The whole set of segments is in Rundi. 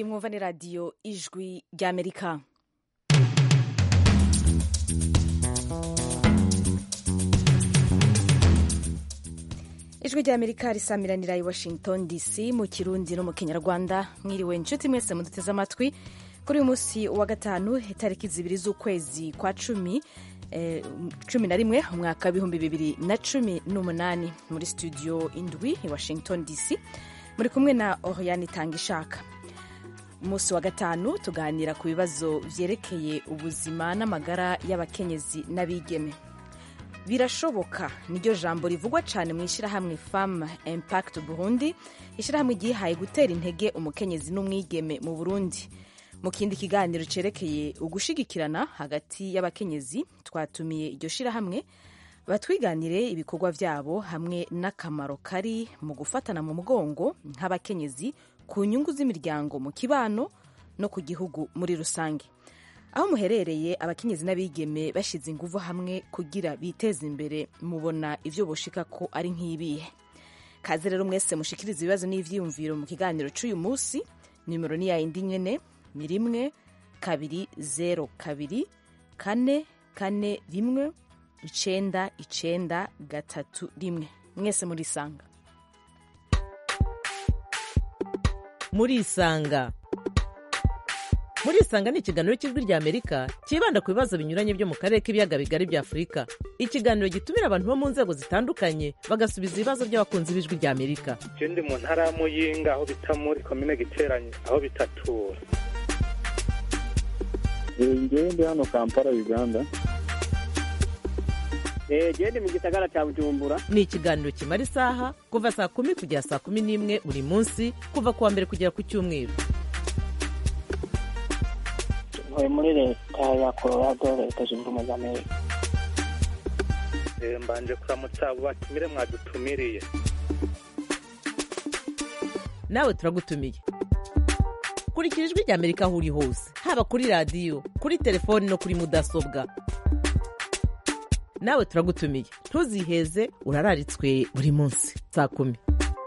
mwumva ni radiyo ijwi ry'amerika ijwi ry'amerika risamiranira i washington dc mu kirundi no mu kinyarwanda mwiriwe inshuti mwese muduteze amatwi kuri uyu munsi wa gatanu itariki zibiri z'ukwezi kwa cumi eh, cumi na rimwe umwaka w'ibihumbi bibiri na cumi n'umunani muri studio indwi i washington dc muri kumwe na oriane itangishaka umunsi wa gatanu tuganira ku bibazo vyerekeye ubuzima n'amagara y'abakenyezi n'abigeme birashoboka niryo jambo rivugwa cyane mu ishyirahamwe fam impact burundi ishyirahamwe ryihaye gutera intege umukenyezi n'umwigeme mu burundi mu kindi kiganiro cyerekeye ugushigikirana hagati y'abakenyezi twatumiye iryo shyirahamwe batwiganire ibikorwa byabo hamwe n'akamaro kari mu gufatana mu mugongo nk'abakenyezi ku nyungu z'imiryango mu kibano no ku gihugu muri rusange aho muherereye abakenyezi n'abigeme bashyize ingufu hamwe kugira biteze imbere mubona ibyo boshika ko ari nk'ibihe kaze rero mwese mushikiriza ibibazo n'ivyiyumviro mu kiganiro c'uyu munsi nimero ni yayindi nyene ni rimwe kabiri zero kabiri kane kane rimwe icenda icenda gatatu rimwe mwese murisanga murisanga murisanga ni ikiganiro cy'ijwi rya amerika cyibanda ku bibazo binyuranye byo mu karere k'ibiyaga bigari bya afurika ikiganiro gitumira abantu bo mu nzego zitandukanye bagasubiza ibibazo by'abakunzi b'ijwi rya amerika je ndi mu ntara ya muyinga aho bita muri komine giteranye aho bitatura ngewe ndi hano kampala uganda gende mu gisagara cya bujumbura ni ikiganiro kimara isaha kuva saa kumi kugera saa kumi n'imwe buri munsi kuva ku wa mbere kugera ku cyumweru ntuye muri leta ya colorado leta zunze ubumwe za amerika Eh, mbanje kuramutsa abo batumire mwadutumiriye nawe turagutumiye kurikira ijwi rya amerika aho uri hose haba kuri radiyo kuri telefoni no kuri mudasobwa nawe turagutumiye ntuziheze urararitswe buri munsi saa kumi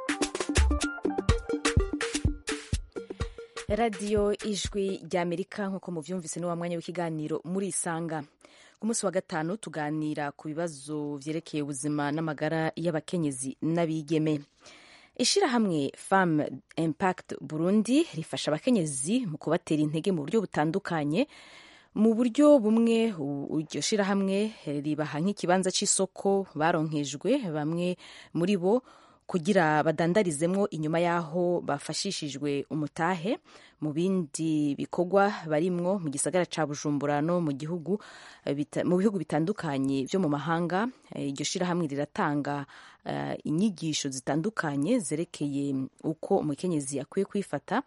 radiyo ijwi ry'amerika nk'uko muvyumvise ni wa mwanya w'ikiganiro murisanga ku munsi wa gatanu tuganira ku bibazo vyerekeye ubuzima n'amagara y'abakenyezi n'abigeme ishirahamwe fam impact burundi rifasha abakenyezi mu kubatera intege mu buryo butandukanye mu buryo bumwe u- iryo shirahamwe ribaha nk'ikibanza c'isoko baronkejwe bamwe muri bo kugira badandarizemwo inyuma y'aho bafashishijwe umutahe mu bindi bikorwa barimwo mu gisagara ca bujumbura no mu gihugu eh, bita- mu bihugu bitandukanye vyo mu mahanga Eh, iryo shirahamwe riratanga eh, inyigisho zitandukanye zerekeye uko umukenyezi akwiye kwifata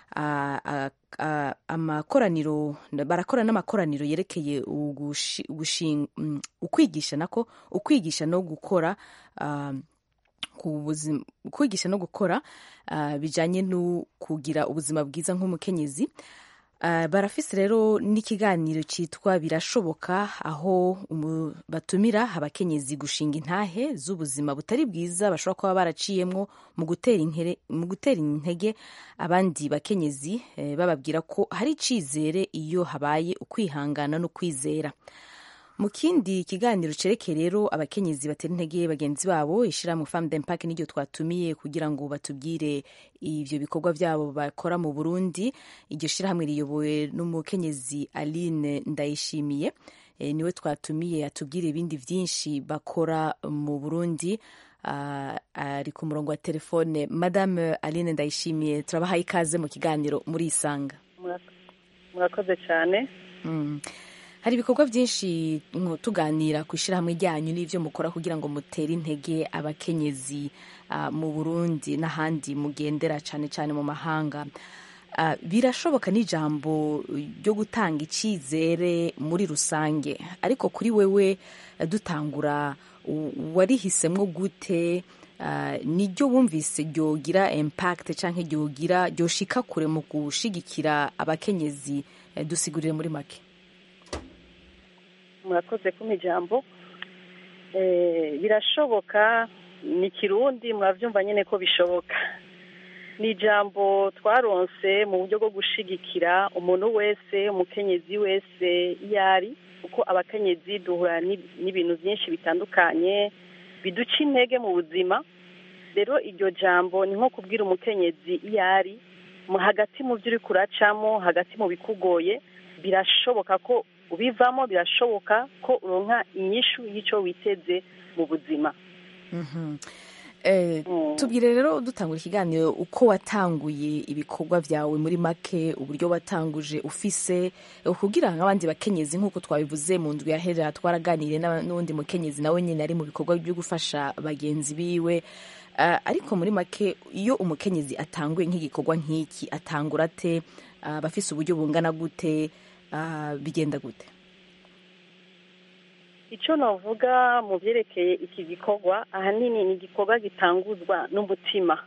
Ah, ah, ah, amakoraniro barakora n'amakoraniro yerekeye ugushi- gushin- mm, ukwigisha nako ukwigisha no gukora ah, ku buzima kwigisha no gukora uh, bijanye no kugira ubuzima bwiza nk'umukenyezi uh, barafise rero n'ikiganiro citwa birashoboka aho umu, batumira abakenyezi gushinga intahe z'ubuzima butari bwiza bashobora kuba baraciyemwo mu gutera inkere- mu gutera intege abandi bakenyezi eh, bababwira ko hari icizere iyo habaye ukwihangana no kwizera mu kindi kiganiro cerekeye rero abakenyezi batera intege bagenzi babo ishirahamwe femme d'impact niryo twatumiye kugira ngo batubwire ivyo bikorwa vyabo bakora mu burundi iryo shirahamwe riyobowe n'umukenyezi aline ndayishimiye e, niwe twatumiye atubwire ibindi vyinshi bakora mu burundi Ah, ari ku murongo wa telefone madame aline ndayishimiye turabahaye ikaze mu kiganiro murisanga murakoze cyane Mm. hari ibikorwa byinshi nko tuganira ku ishyirahamwe ryanyu n'ibyo mukora kugira ngo mutere intege abakenyezi ah, mu burundi n'ahandi mugendera cyane cyane mu mahanga Ah, birashoboka n'ijambo ryo gutanga icyizere muri rusange ariko kuri wewe eh, dutangura u- warihisemwo gute Ah, niryo wumvise ryogira impact cyangwa ryogira ryoshika kure mu gushigikira abakenyezi Eh, dusigurire muri make murakoze kumpa ijambo Eh, birashoboka ni kirundi murabyumva nyine ko bishoboka ni ijambo twaronse mu buryo bwo gushigikira umuntu wese umukenyezi wese iyo ari kuko abakenyezi duhura n'ib- n'ibintu byinshi bitandukanye biduca intege mu buzima rero iryo jambo ni nko kubwira umukenyezi iyo ari mu hagati mu byo uri kuracamo hagati mu bikugoye birashoboka ko ubivamo birashoboka ko uronka inyishu y'icyo witeze mu buzima Mhm. Eh, Mm. tubwire rero dutangura ikiganiro uko watanguye ibikorwa byawe muri make uburyo watanguje ufise eh, kugira ngo abandi bakenyezi nk'uko twabivuze mu ndwi yahera twaraganiriye n'aba- n'uwundi mukenyezi nawe nyine ari mu bikorwa byo gufasha bagenzi biwe Ah, ariko muri make iyo umukenyezi atanguye nk'igikorwa nk'iki atangura ate Ah, abafise uburyo bungana gute Ah, bigenda gute icyo navuga mu byerekeye iki gikorwa ahanini ni igikorwa gitanguzwa n'umutima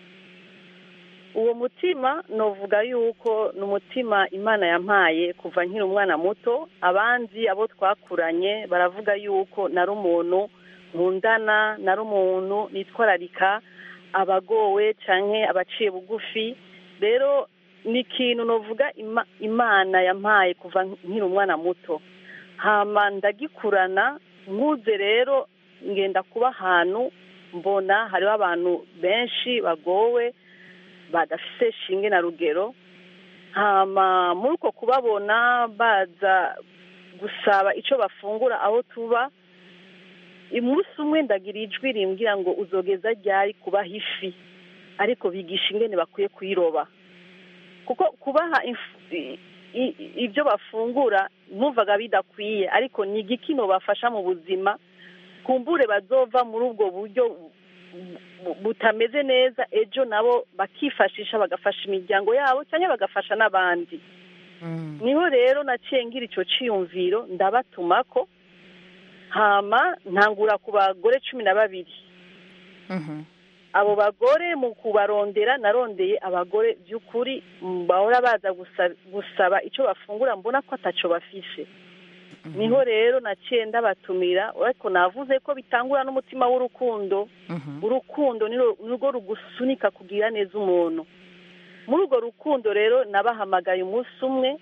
uwo mutima navuga yuko ni umutima imana yampaye kuva nkiri umwana muto abandi abo twakuranye baravuga yuko nari umuntu nkundana nari umuntu nitwararika abagowe cyangwa abaciye bugufi rero ni ikintu navuga ima- imana yampaye kuva nkiri umwana muto hama ndagikurana nkuze rero ngenda kuba ahantu mbona hariho abantu benshi bagowe badafite shinge na rugero hama muri uko kubabona baza gusaba icyo bafungura aho tuba umunsi umwe ndagira ijwi rimbwira ngo uzogeza ryari kubaha ifi ariko bigisha ingene bakwiye kuyiroba kuko kubaha ifu- i- i- ibyo bafungura numvaga bidakwiye ariko ni igikino bafasha mu buzima kumbure bazova muri ubwo buryo bu- butameze neza ejo nabo bakifashisha bagafasha imiryango yabo cyangwa bagafasha n'abandi Mm. niho rero naciye ngira icyo cyiyumviro ndabatumako hama ntangura ku bagore cumi na babiri Mhm. abo bagore mu kubarondera narondeye abagore by'ukuri mm, bahora baza gusa- gusaba icyo bafungura mbona ko atacyo bafise niho rero naciye ndabatumira ariko navuze ko bitangura n'umutima w'urukundo Mhm. urukundo niro- nirwo rugusunika kugira neza umuntu muri urwo rukundo rero nabahamagaye umunsi umwe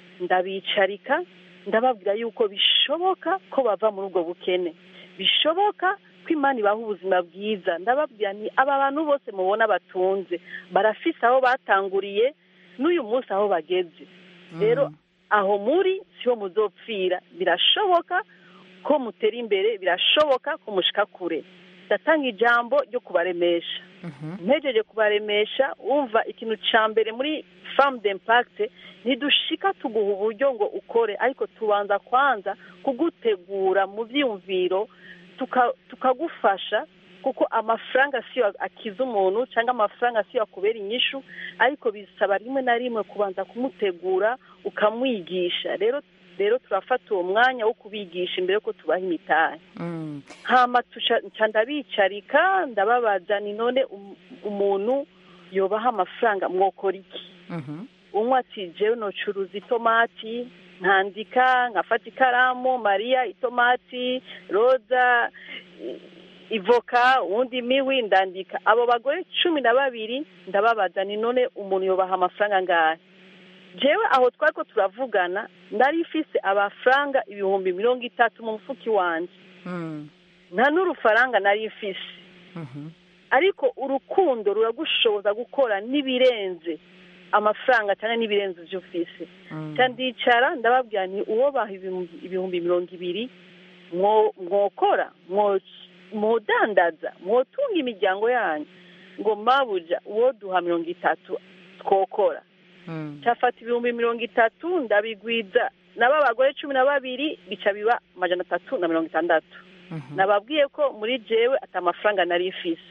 ndabicarika ndababwira yuko bishoboka ko bava muri ubwo bukene bishoboka ko imana ibaha ubuzima bwiza ndababwira ni aba bantu bose mubona batunze barafise aho batanguriye n'uyu munsi aho bageze rero aho muri siho muzopfira birashoboka ko mutera imbere birashoboka ko mushika kure ndatanga ijambo ryo kubaremesha Mhm. mpejeje kubaremesha wumva ikintu cya mbere muri famu d'impakite ntidushika tuguha uburyo ngo ukore ariko tubanza kwanza kugutegura mu byiyumviro tuka- tukagufasha kuko amafaranga siyo akiza umuntu cyangwa amafaranga siyo akubera inyishu ariko bisaba rimwe na rimwe kubanza kumutegura ukamwigisha rero rero turafata uwo mwanya wo kubigisha imbere yuko tubaha imitahe Mm. hama tuca nca ndabicarika ndababaza ni none um- umuntu yobaha amafaranga mwokora iki Mhm. umwe ati jewe nocuruza itomati nkandika nkafata ikaramu mariya itomati roza i- ivoka uwundi imiwi ndandika abo bagore cumi na babiri ndababaza ni none umuntu yobaha amafaranga angahe jewe aho twari ko turavugana nari ifise amafaranga ibihumbi mirongo itatu mu mufuki wanje Mm. nta n'urufaranga nari mfise Mhm. ariko urukundo ruragushoboza gukora n'ibirenze amafaranga cyangwa n'ibirenze ibyo ufise Mm. cyangwa ndicara ndababwira ni uwo baha ibihumbi ibihumbi mirongo ibiri mwo- mwokora mwo- mwodandaza mwotunga imiryango yanyu ngo mabuja uwo duha mirongo itatu twokora Mm. cyafata ibihumbi mirongo itatu ndabigwiza nabo abagore cumi na babiri bica biba amajana atatu na mirongo itandatu Mhm. nababwiye ko muri jewe ati amafaranga nari ifise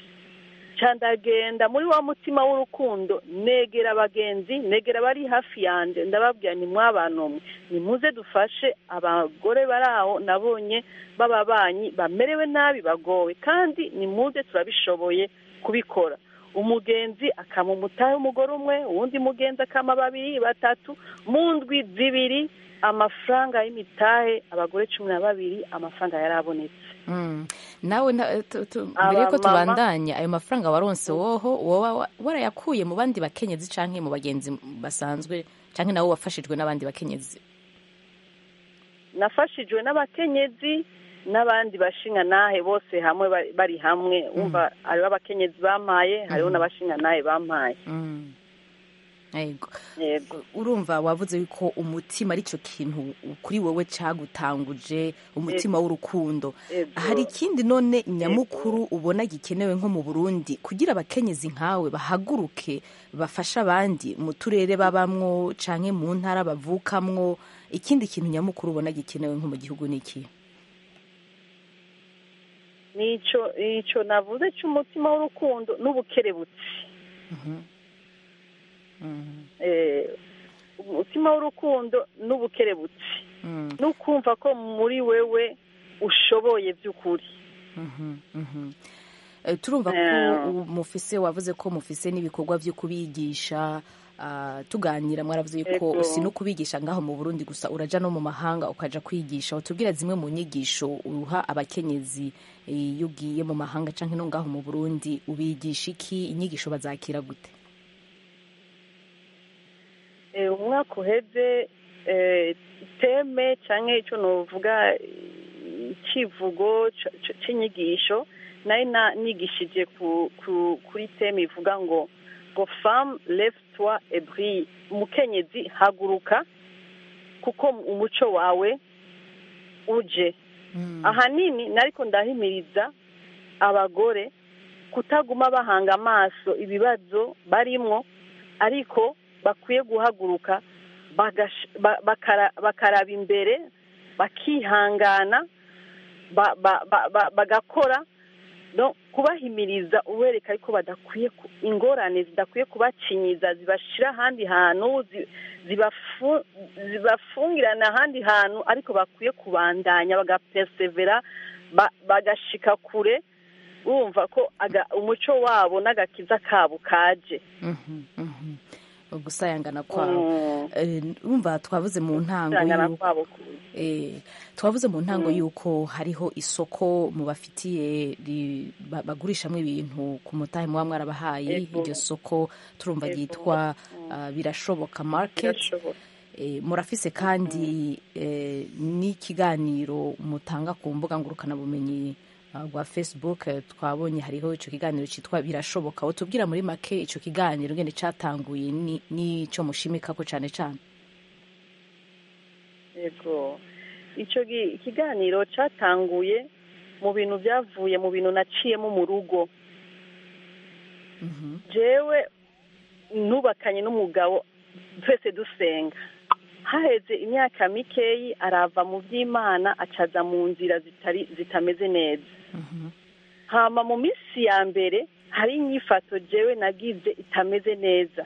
ca ndagenda muri wa mutima w'urukundo negera abagenzi negera abari hafi yanje ndababwira ni mw'abantu mwe nimuze dufashe abagore bari aho nabonye b'ababanyi bamerewe nabi bagowe kandi nimuze turabishoboye kubikora umugenzi akama umutahe w'umugore umwe uwundi mugenzi akama babiri batatu mu ndwi zibiri amafaranga y'imitahe abagore cumi na babiri amafaranga yarabonetse Mm. nawe na- tu- tu- mbere yuko Abamama- tubandanya ayo mafaranga waronse woho woba wa- warayakuye mu bandi bakenyezi canke mu bagenzi basanzwe canke nawe wafashijwe n'abandi bakenyezi nafashijwe n'abakenyezi n'abandi bashinga bose hamwe bari- bari hamwe wumva hariho abakenyezi bampaye hariho n'abashinga bampaye Mm. Yego. yego urumva wavuze yuko umutima ari cyo kintu kuri wowe cagutanguje umutima w'urukundo Yego. hari ikindi none nyamukuru ubona gikenewe nko mu burundi kugira abakenyezi nkawe bahaguruke bafashe abandi mu turere babamwo canke mu ntara bavukamwo ikindi kintu nyamukuru ubona gikenewe nko mu gihugu ni iki nico nico navuze cy'umutima w'urukundo n'ubukerebutsi eh umutima w'urukundo n'ubukerebutsi Mm. no kumva ko muri wewe ushoboye by'ukuri Mhm, mhm. Eh, turumva ko Eh. ubu mufise wavuze ko mufise n'ibikorwa vyo kubigisha ah, tuganira mwaravuze yuko Ego. si no kubigisha ngaho mu Burundi gusa uraja no mu mahanga ukaja kwigisha utubwira zimwe mu nyigisho uha abakenyezi eh, iyo ugiye mu mahanga canke no ngaho mu Burundi ubigisha iki inyigisho bazakira gute Eh, umwaka uheze eh, teme cyangwa icyo novuga eh, icivugo c- c- c'inyigisho nari na- nigishije ku, ku, kuri teme ivuga ngo ngo femme lève toi et brille umukenyezi haguruka kuko umuco wawe uje ahanini nariko ndahimiriza abagore kutaguma bahanga amaso ibibazo barimwo ariko bakwiye guhaguruka bagash- ba- bakara- bakaraba imbere bakihangana ba- ba- ba- ba- bagakora no kubahimiriza ubereka ariko badakwiye ku- ingorane zidakwiye kubacinyiza zibashira ahandi hantu zi- zibafu- zibafungirana ahandi hantu ariko bakwiye kubandanya bagapersevera ba- bagashika kure bumva ko aga- umuco wabo n'agakiza kabo kaje Mhm, mhm. gusayangana kwabo Mm. Eh, urumva twavuze mu ntango Gusayangana yuko kwabo kuze. Eh, twavuze mu ntango yuko hariho isoko mubafitiye ri- ba- bagurishamwo ibintu ku mutahe muba mwarabahaye Ego. iryo soko turumva Ego. ryitwa ah, birashoboka market Birashoboka. Eh, murafise kandi eh, n'ikiganiro mutanga ku mbuga ngurukanabumenyi ah, rwa facebook eh, twabonye hariho ico kiganiro citwa birashoboka utubwira muri make ico kiganiro ngene catanguye ni- n'ico mushimikako cane cane yego icyo gi- ikiganiro cyatanguye mu bintu byavuye mu bintu naciyemo mu rugo Mhm. jewe nubakanye n'umugabo twese dusenga haheze imyaka mikeyi arava mu by'imana acaza mu nzira zitari zitameze neza Mhm. hama mu minsi ya mbere hari inyifato jewe nagize itameze neza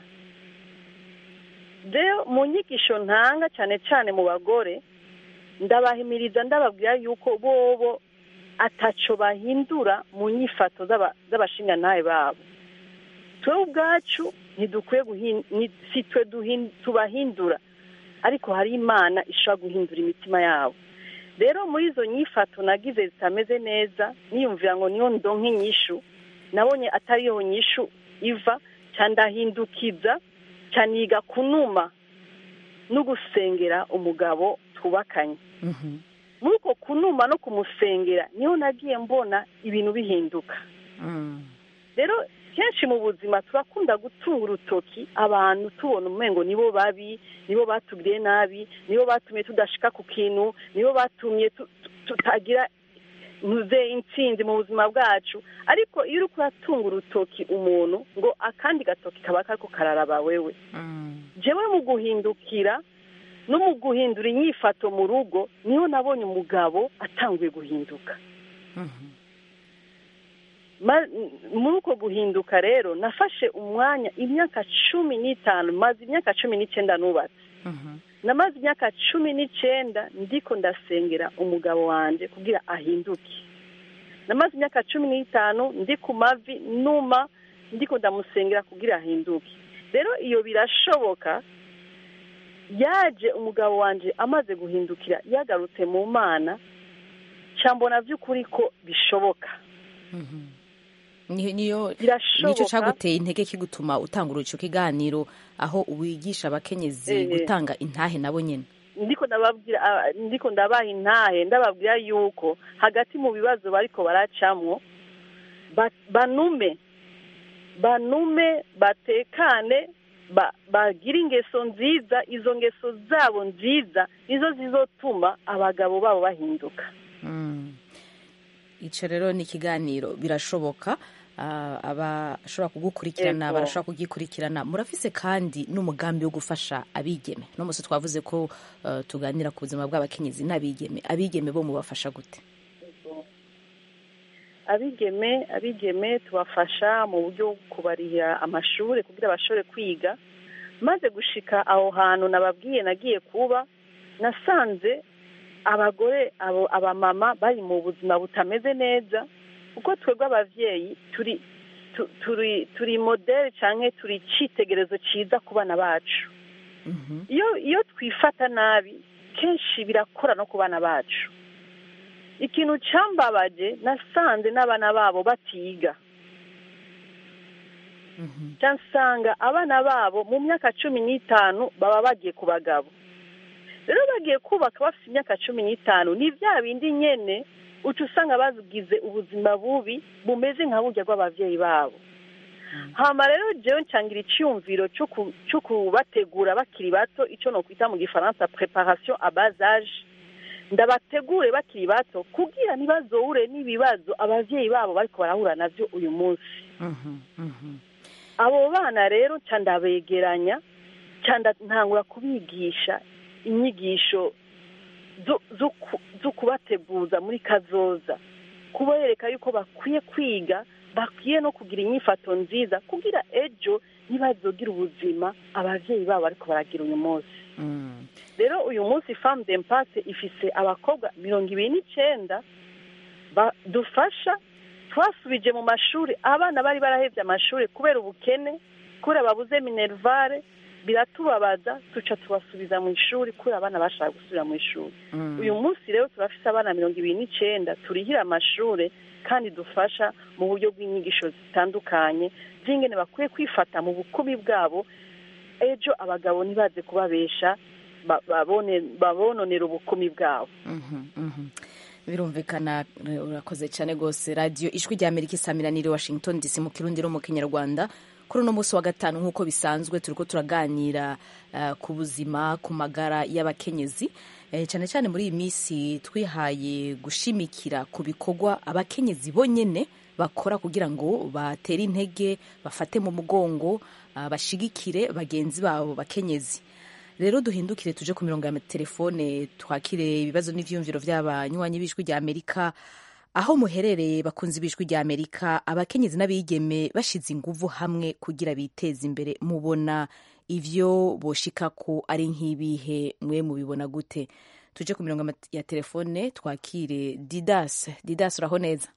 rero mu nyigisho ntanga cyane cyane mu bagore ndabahimiriza ndababwira yuko bobo ataco bahindura mu nyifato z'aba- z'abashingantahe babo twe ubwacu ntidukwiye guhin- ni- si twe duhin- tubahindura ariko hari imana ishobora guhindura imitima yabo rero muri izo nyifato nagize zitameze neza niyumvira ngo niyo ndonke inyishu nabonye atariyo nyishu iva cyandahindukiza cyaniga kunuma no gusengera umugabo twubakanye Mhm. muri uko kunuma no kumusengera niho nagiye mbona ibintu bihinduka Mm. rero kenshi mu buzima turakunda gutunga urutoki abantu tubona umengo nibo babi nibo batugiriye nabi nibo batumye tudashika ku kintu nibo batumye tu- tu- tutagira ntuze intsinzi mu buzima bwacu ariko iyo uri kuratunga urutoki umuntu ngo akandi gatoki kaba kariko kararaba wewe Mm. jewe mu guhindukira no mu guhindura inyifato mu rugo niho nabonye umugabo atanguye guhinduka Mhm. Ma- muri uko guhinduka rero nafashe umwanya imyaka cumi n'itanu maze imyaka cumi n'icyenda nubatse Mhm. namaze imyaka cumi n'icyenda ndiko ndasengera umugabo wanjye kugira ahinduke namaze imyaka cumi n'itanu ndi ku mavi numa ndiko ndamusengera kugira ahinduke rero iyo birashoboka yaje umugabo wanje amaze guhindukira yagarutse mu mana cyambona by'ukuri ko bishoboka Ni- niyo Birashoboka. nicyo cyaguteye intege kigutuma utangura ico kiganiro aho wigisha abakenyezi Eh, eh. gutanga intahe nabo nyene ndiko ndababwira ah, ndiko ndabaha intahe ndababwira yuko hagati mu bibazo bariko baracamwo ba- banume banume batekane ba- bagire ingeso nziza izo ngeso zabo nziza nizo zizotuma abagabo babo bahinduka Mm. ico rero ni ikiganiro birashoboka ah, abashobora kugukurikirana Ego. barashobora kugikurikirana murafise kandi n'umugambi wo gufasha abigeme no musi twavuze ko eh, tuganira ku buzima bw'abakenyezi n'abigeme abigeme bo mubafasha gute abigeme abigeme tubafasha mu buryo bwo kubarihira amashuri kugira bashobore kwiga maze gushika aho hantu nababwiye nagiye kuba nasanze abagore abo abamama bari mu buzima butameze neza kuko twebwe abavyeyi turi tu- turi turi modele canke turi icitegerezo ciza ku bana bacu Mhm. iyo iyo twifata nabi kenshi birakora no ku bana bacu ikintu cambabaje nasanze n'abana babo batiga Mhm. ca nsanga abana babo mu myaka cumi n'itanu baba bagiye ku bagabo rero bagiye kubaka bafite imyaka cumi n'itanu ni bya bindi nyene uca usanga bagize ubuzima bubi bumeze nka burya bw'abavyeyi babo hama rero jewe ncangira iciyumviro co ku- co kubategura bakiri bato ico nokwita mu gifaransa preparation a bas age ndabategure bakiri bato kugira ntibazohure n'ibibazo abavyeyi babo bariko barahura navyo uyu munsi Mhm. Mhm. abo bana rero nca ndabegeranya nca nda- ntangura kubigisha inyigisho zo- zo ku- zo kubateguza muri kazoza kubereka yuko bakwiye kwiga bakwiye no kugira inyifato nziza kugira ejo ntibazogira ubuzima abavyeyi babo bariko baragira uyu munsi Mm. rero uyu munsi femme d'impasse ifise abakobwa mirongo ibiri n'icenda ba- dufasha twasubije mu mashuri abana bari barahevye amashuri kubera ubukene kubera babuze minervare biratubabaza tuca tubasubiza mu ishuri kubera abana bashaka gusubira mu ishuri Mm. uyu munsi rero turafise abana mirongo ibiri n'icenda turihira amashure kandi dufasha mu buryo bw'inyigisho zitandukanye z'ingene bakwiye kwifata mu bukumi bwabo ejo abagabo ntibaze kubabesha ba- babone- babononera ubukumi bwabo Mhm, mhm. birumvikana eh, urakoze cyane rwose radiyo ijwi rya amerika isamiraniye washington dc mu kirundi no mu kinyarwanda kuri uno munsi wa gatanu nk'uko bisanzwe turi ko turaganira eh, ku buzima ku magara y'abakenyezi Eh, cyane cyane muri iyi minsi twihaye gushimikira ku bikorwa abakenyezi bonyene bakora kugira ngo batere intege bafate mu mugongo ah, bashigikire bagenzi babo bakenyezi rero duhindukire tuje ku mirongo ya telefone twakire ibibazo n'ivyumviro vy'abanywanyi b'ijwi rya amerika aho muherereye bakunzi b'ijwi rya amerika abakenyezi n'abigeme bashize inguvu hamwe kugira biteze imbere mubona ivyo boshikako ari nk'ibihe mwe mubibona gute tuje ku mirongo ya telefone twakire didas didas uraho neza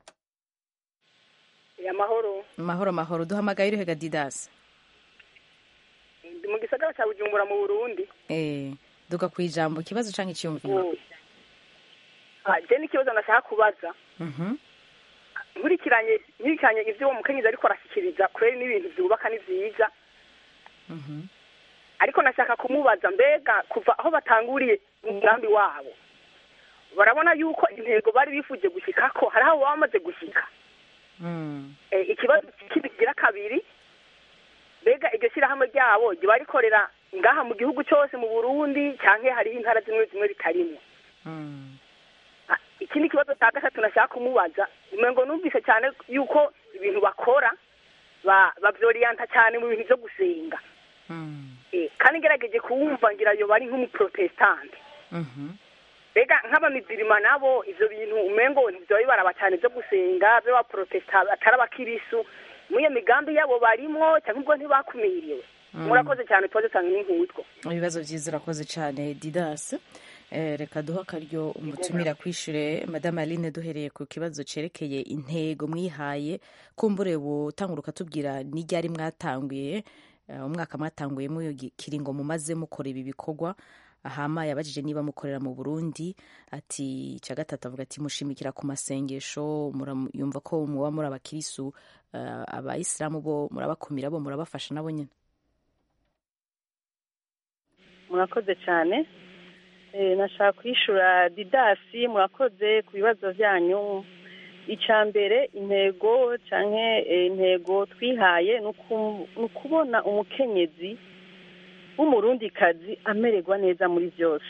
amahoro mahoro mahoro duhamagaye uruhega didas ndi mu gisagara cya bujumbura mu burundi eh, duka ku ijambo ikibazo canke iciyumviro Ah, je n'ikibazo nashaka kubaza Mhm. nkurikiranye nkurikiranye ivyo uwo mukenyezi ariko arashyikiriza kureri n'ibintu vyubaka ni vyiza Mhm. ariko nashaka kumubaza mbega kuva aho batanguriye umugambi wabo barabona yuko intego bari bifuje gushikako hari aho baba bamaze gushika Mm. Eh, ikibazo kibigira kabiri mbega iryo shyirahamwe ryabo riba rikorera ngaha mu gihugu cyose mu burundi canke hariho intara zimwe zimwe ritarimwo Mm. Ah, iki ni ikibazo cya gatatu nashaka kumubaza umengo numvise cyane yuko ibintu bakora ba bavyoriyanta cyane mu bintu byo gusenga Mm. Eh, kandi ngerageje kuwumva ngira yo bari nk'umuprotestante Mhm. mbega nk'abamizirima nabo ivyo bintu umengo ntivyo bibaraba cyane byo gusenga by'abaprotesta atari abakirisu muri iyo migambi yabo barimwo cyangwa ubwo ntibakumiriwe Mm. murakoze cyane tubaze cyane n'inkutwo ibibazo byiza urakoze cyane didas Eh, reka duhe akaryo umutumira kwishure madame aline duhereye ku kibazo cerekeye intego mwihaye kumbure butangura ukatubwira n'iryari mwatanguye eh, umwaka mwatanguyemo iyo gi- kiringo mumaze mukora ibi bikorwa hama yabajije niba mukorera mu burundi ati icya gatatu avuga ati mushimikira ku masengesho muram- yumva ko muba muri abakirisu eh, abayisilamu bo murabakumira bo murabafasha nabo nyine murakoze cyane Eh, nashaka kwishura didasi murakoze ku bibazo byanyu icya mbere intego cyangwa intego twihaye ni uku- ni ukubona umukenyezi w'umurundikazi amererwa neza muri byose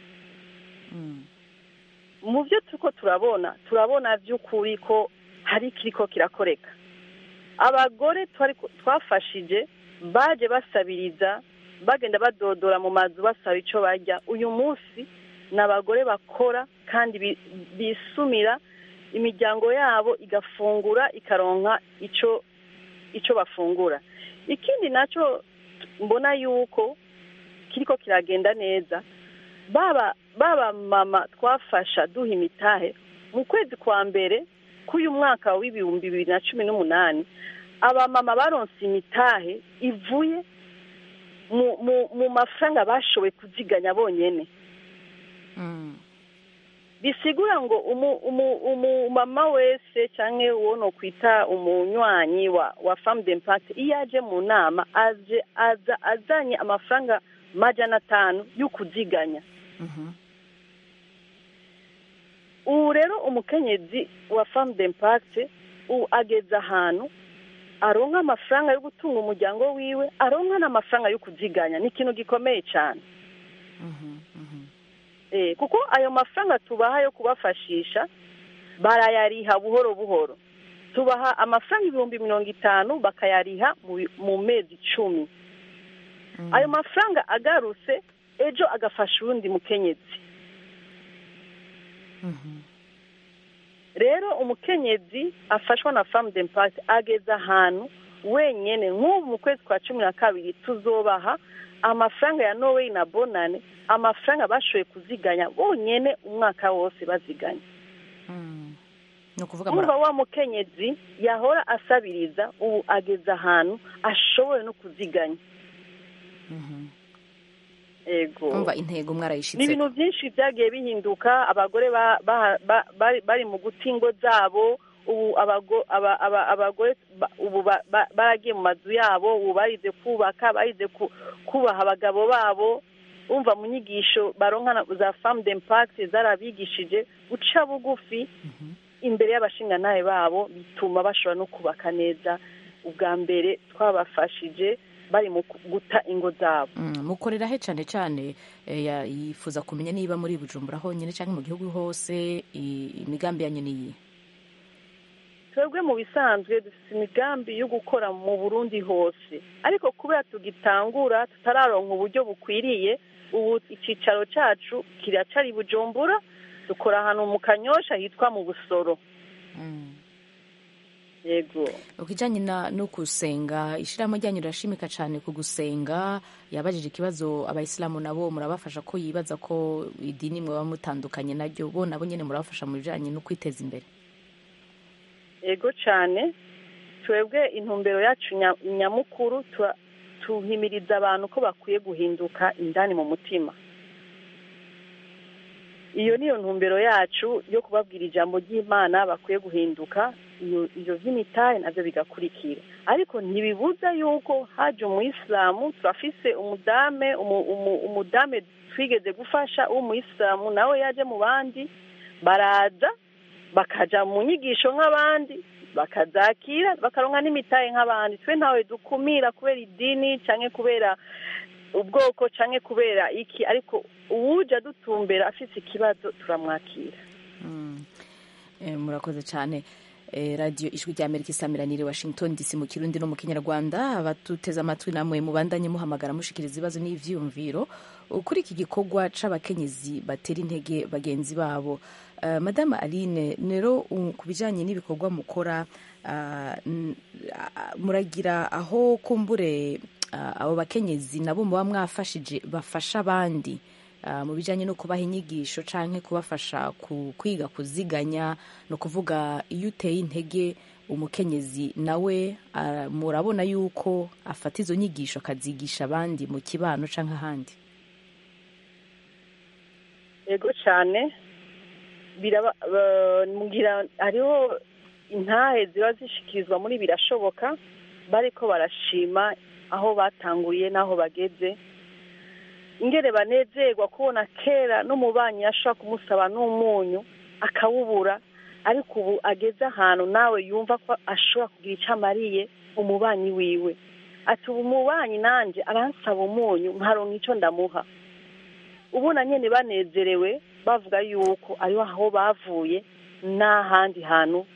mu byo turiko turabona turabona by'ukuri ko hari ikiriko kirakoreka abagore twari twafashije baje basabiriza bagenda badodora mu mazu basaba icyo barya uyu munsi ni abagore bakora kandi bi- bisumira imiryango yabo igafungura ikaronka icyo icyo bafungura ikindi nacyo mbona yuko kiriko kiragenda neza baba baba mama twafasha duha imitahe mu kwezi kwa mbere k'uyu mwaka w'ibihumbi bibiri na cumi n'umunani abamama baronse imitahe ivuye mu mu mu mafaranga bashoboye kuziganya bonyene bisigura ngo umu- umu- umumama wese cyangwa uwo no kwita umunywanyi wa wa famu d'impact iyo aje mu nama aje aza azanye amafaranga majana atanu yo kuziganya ubu rero umukenyezi wa famu d'impact ubu ageze ahantu aronka amafaranga yo gutunga umuryango wiwe aronka n'amafaranga yo kuziganya ni ikintu gikomeye cyane Eh, kuko ayo mafaranga tubaha yo kubafashisha barayariha buhoro buhoro tubaha amafaranga ibihumbi mirongo itanu bakayariha mu bi- mu mezi icumi ayo mafaranga agarutse ejo agafasha uwundi mukenyezi rero umukenyezi afashwa na famu d'impact ageze ahantu wenyine nk'ubu mu kwezi kwa cumi na kabiri tuzobaha amafaranga ya norway na bonane amafaranga bashoboye kuziganya bonyine umwaka wose baziganya ni ukuvuga muri umva wa mukenyezi yahora asabiriza ubu ageze ahantu ashoboye no kuziganya ego umva intego ni mwarayishitse ibintu byinshi byagiye bihinduka abagore ba- ba- ba- bari bari mu guta ingo zabo ubu abago- aba- aba- abagore ba- ubu ba- ba- baragiye mu mazu yabo ubu barize kubaka barize ku- kubaha abagabo babo umva mu nyigisho baronka na- za famu d'impact zarabigishije guca bugufi imbere y'abashingantahe babo bituma bashobora no kubaka neza ubwa mbere twabafashije bari mu ku- guta ingo zabo Mm, mukorera he cyane cyane eh, ya- yifuza kumenya niba muri bujumbura honyine cyangwa mu gihugu hose i- imigambi yanyu niyi twebwe mu bisanzwe dufite imigambi yo gukora mu burundi hose ariko kubera tugitangura tutararonka uburyo bukwiriye ubu icyicaro cyacu kiracari i bujumbura dukora ahantu mu kanyosha hitwa mu busoro yego ukijyanye na no gusenga ishyirahamwe ryanyu rirashimika cyane ku gusenga yabajije ikibazo abayisilamu nabo murabafasha ko yibaza ko idini mwaba mutandukanye naryo bo nabo nyine murabafasha mu bijyanye no kwiteza imbere yego cyane twebwe intumbero yacu nya- nyamukuru tura- tuhimiriza abantu ko bakwiye guhinduka indani mu mutima iyo niyo ntumbero yacu yo kubabwira ijambo ry'imana bakwiye guhinduka iyo ibyo by'imitahe nabyo bigakurikira ariko ntibibuza yuko haje umuyisilamu turafise umudame umu- umu- umudame twigeze gufasha w'umuyisilamu nawe yaje mu bandi baraza bakaja mu nyigisho nk'abandi bakazakira bakaronka n'imitahe nk'abandi twe ntawe dukumira kubera idini cyangwa kubera ubwoko cyangwa kubera iki ariko uwuja dutumbera afite ikibazo turamwakira Eh, murakoze cyane Eh, radiyo ijwi rya amerika isamiraniye washington dc mu kirundi no mu kinyarwanda abatuteze amatwi namwe mubandanye muhamagara mushikiriza ibibazo n'ivyiyumviro kuri iki gikorwa c'abakenyezi batera intege bagenzi babo Eh, madame aline rero u- ku bijanye n'ibikorwa mukora ah, n- ah, muragira aho kumbure ah, abo bakenyezi nabo muba mwafashije bafasha abandi ah, mu bijyanye no kubaha inyigisho cyangwa kubafasha ku- kwiga kuziganya ni ukuvuga iyo uteye intege umukenyezi nawe ah, murabona yuko afata izo nyigisho akazigisha abandi mu kibano cyangwa ahandi yego cyane biraba ba- mugira hariho intahe ziba zishikirizwa muri birashoboka bariko barashima aho batanguriye n'aho bageze ingere banezerwa kubona kera n'umubanyi yashobora kumusaba n'umunyu akawubura ariko ubu ageze ahantu nawe yumva ko ashobora kugira icyo amariye umubanyi wiwe ati ubu umubanyi nanjye aransaba umunyu nkaronka icyo ndamuha ubu na nyine banezerewe bavuga yuko ariho aho bavuye n'ahandi hantu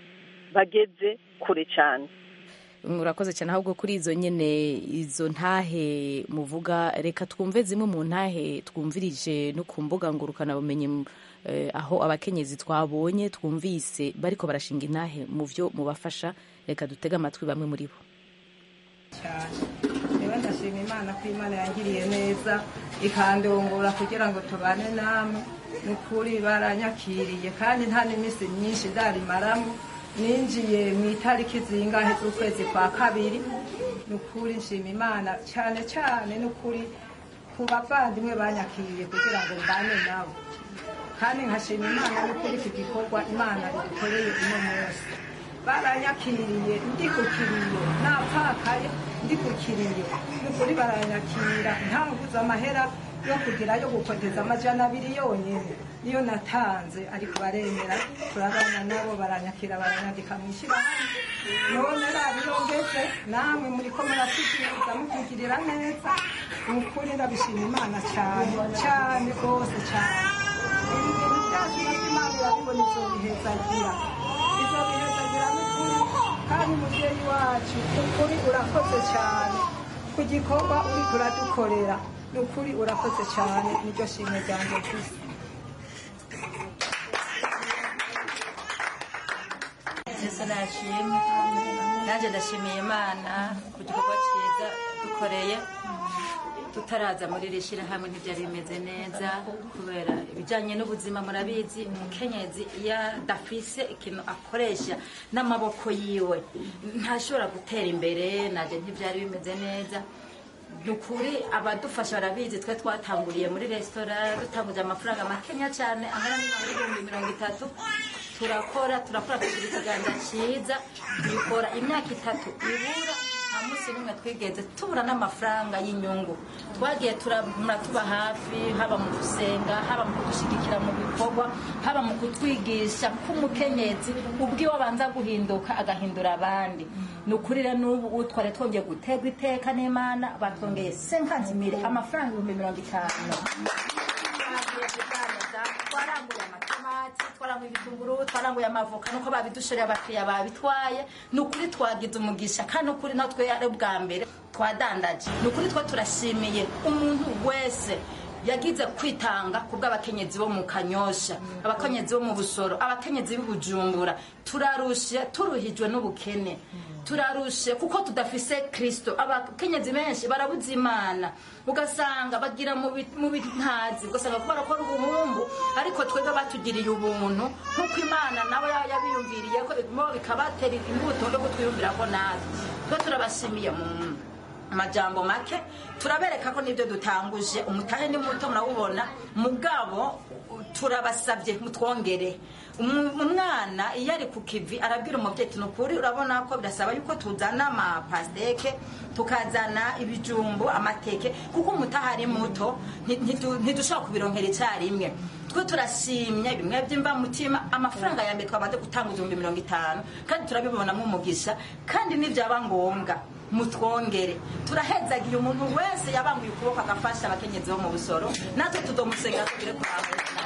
bageze kure cyane murakoze cyane ahubwo kuri izo nyine izo ntahe muvuga reka twumve zimwe mu ntahe twumvirije no ku mbuga ngurukanabumenyi eh, aho abakenyezi twabonye twumvise bariko barashinga intahe mu byo mubafasha reka dutege amatwi bamwe muri bo cyane rero ndashima imana ko imana yangiriye neza ikandongora kugira ngo tubane namwe ni ukuri baranyakiriye kandi nta n'iminsi myinshi ndarimaramo ninjiye mu itariki zingahe z'ukwezi kwa kabiri ni ukuri nshima imana cyane cyane ni ukuri ku bavandimwe banyakiriye kugira ngo mbane nabo kandi nkashima imana n'ukuri iki gikorwa imana idukoreye uno munsi baranyakiriye ndi ku kiriyo napfakaye ndi ku kiriyo n'ukuri baranyakira ntanguze amahera yo kugira yo gukoteza amajana abiri yonyine niyo natanze ariko baremera turabana nabo baranyakira baranyandika mu ishyirahamwe none rabiyongeze namwe muri ko muratugiriza mutugirira neza ni ukuri ndabishima imana cyane cyane rwose cyane ibi bintu byacu nabyo imana irabibona izobihezagira izobihezagira n'ukuri kandi mubyeyi wacu ukuri urakoze cyane ku gikorwa uri kuradukorera ni ukuri urakoze cyane niryo shimwe ryanjye gusa yesu nashimwe nanjye ndashimiye imana ku gikorwa cyiza dukoreye tutaraza muri iri shyirahamwe ntibyari bimeze neza kubera ibijyanye n'ubuzima murabizi umukenyezi iyo adafise ikintu akoresha n'amaboko yiwe ntashobora gutera imbere nanjye ntibyari bimeze neza ni ukuri abadufasha barabizi twe twatanguriye muri resitora dutanguje amafaranga makenya cyane angana n'ibihumbi mirongo itatu turakora turakora tugira ikiganza cyiza tubikora imyaka itatu ibura nta munsi n'umwe twigeze tubura n'amafaranga y'inyungu twagiye turamura tuba hafi haba mu gusenga haba mu kudushyigikira mu bikorwa haba mu kutwigisha k'umukenyezi ubwiwe abanza guhinduka agahindura abandi ni ukuri rero n'ubu twari twongeye guterwa iteka n'imana batwongeye senkantimire amafaranga ibihumbi mirongo itanu twagiye kudandaza twaranguye amatomati twaranguye ibitunguru twaranguye amavoka nuko babidushoreye abakiriya babitwaye ni ukuri twagize umugisha kandi ukuri natwe ari ubwa mbere twadandaje ni ukuri two turashimiye umuntu wese yagize kwitanga ku bw'abakenyezi bo mu kanyosha abakenyezi bo mu busoro abakenyezi b'ubujumbura turarushe turuhijwe n'ubukene turarushe kuko tudafise kirisito abakenyezi benshi barabuze imana ugasanga bagira mu bi- mu bintazi ugasanga ko barakora ubuhumbu ariko twebwe batugiriye ubuntu nk'uko imana nabo yaba yabiyumviriye ko mo bikabatera imbuto yo kutwiyumvira ko natwe twe turabashimiye mu amajambo make turabereka ko nibyo dutanguje umutahe ni muto murawubona mugabo turabasabye mutwongere Umu- umwana iyo ari ku kivi arabwira umubyeyi ati nukuri urabona ko birasaba yuko tuzana amapasiteke tukazana ibijumbu amateke kuko umutaha ari muto nti- ntidu- ntidushobora kubironkera icyarimwe twe turashimye bimwe by'imvamutima amafaranga ya mbere twamaze gutanga ibihumbi mirongo itanu kandi turabibonamo umugisha kandi nibyaba ngombwa mutwongere turahezagiye umuntu wese yabanguye ukuboko agafasha abakenyezi bo mu busoro natwe tudomusengera tugire kurambura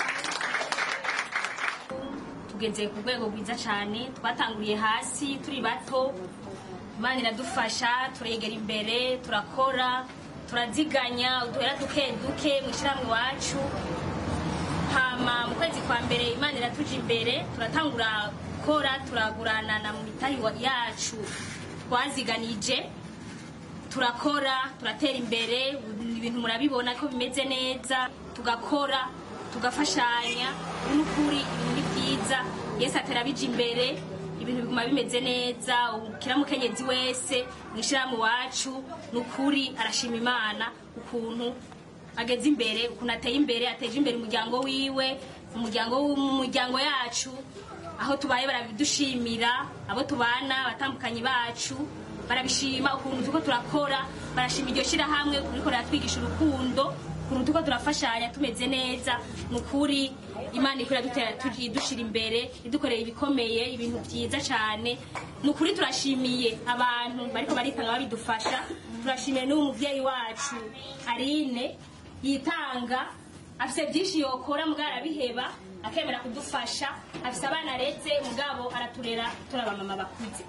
tugeze ku rwego rwiza cyane twatanguriye hasi turi bato imana iradufasha turegera imbere turakora turaziganya uduhera duke duke mu ishyirahamwe iwacu hama mu kwezi kwa mbere imana iratuja imbere turatangura gukora turaguranana mu mitahi wa- yacu twaziganije turakora turatera imbere ibintu murabibona ko bimeze neza tugakora tugafashanya n'ukuri ibintu ni byiza yesu atera bija imbere ibintu biguma bimeze neza ukiramukenyezi wese mwishiramu wacu n'ukuri arashima imana ukuntu ageze imbere ukuntu ateye imbere ateje imbere umuryango wiwe umuryango w'umuryango yacu aho tubaye barabidushimira abo tubana abatandukanye bacu barabishima ukuntu turiko turakora barashima iryo shirahamwe ukuntu riko riratwigisha urukundo ukuntu turiko turafashanya tumeze neza ni ukuri imana iriko iradutera turi- idushira imbere idukorera ibikomeye ibintu vyiza cane ni ukuri turashimiye abantu bariko baritanga babidufasha turashimiye n'uwo muvyeyi wacu arine yitanga afise byinshi yokora mugabo arabiheba akemera kudufasha afise abana aretse mugabo araturera turi abamama bakuze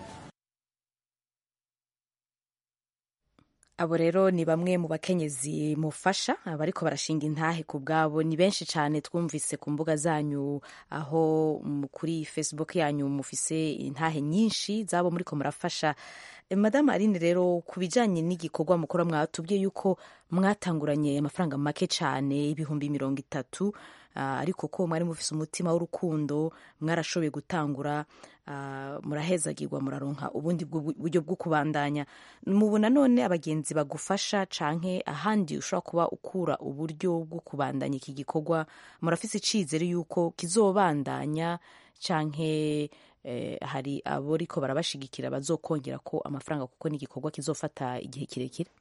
abo rero ni bamwe mu bakenyezi mufasha bariko barashinga intahe ku bwabo ni benshi cyane twumvise ku mbuga zanyu aho mu- kuri facebook yanyu mufise intahe nyinshi zabo muriko murafasha Eh, madamu aline rero ku bijanye n'igikorwa mukora mwatubwiye yuko mwatanguranye amafaranga make cyane ibihumbi mirongo itatu ah, ariko ko mwari mufise umutima w'urukundo mwarashoboye gutangura ah, murahezagirwa muraronka ubundi bwu- buryo bwo kubandanya mubona none abagenzi bagufasha canke ahandi ushobora kuba ukura uburyo bwo kubandanya iki gikorwa murafise icizere yuko kizobandanya canke eh, hari abo riko barabashigikira bazokongera ko amafaranga kuko ni igikorwa kizofata igihe kirekire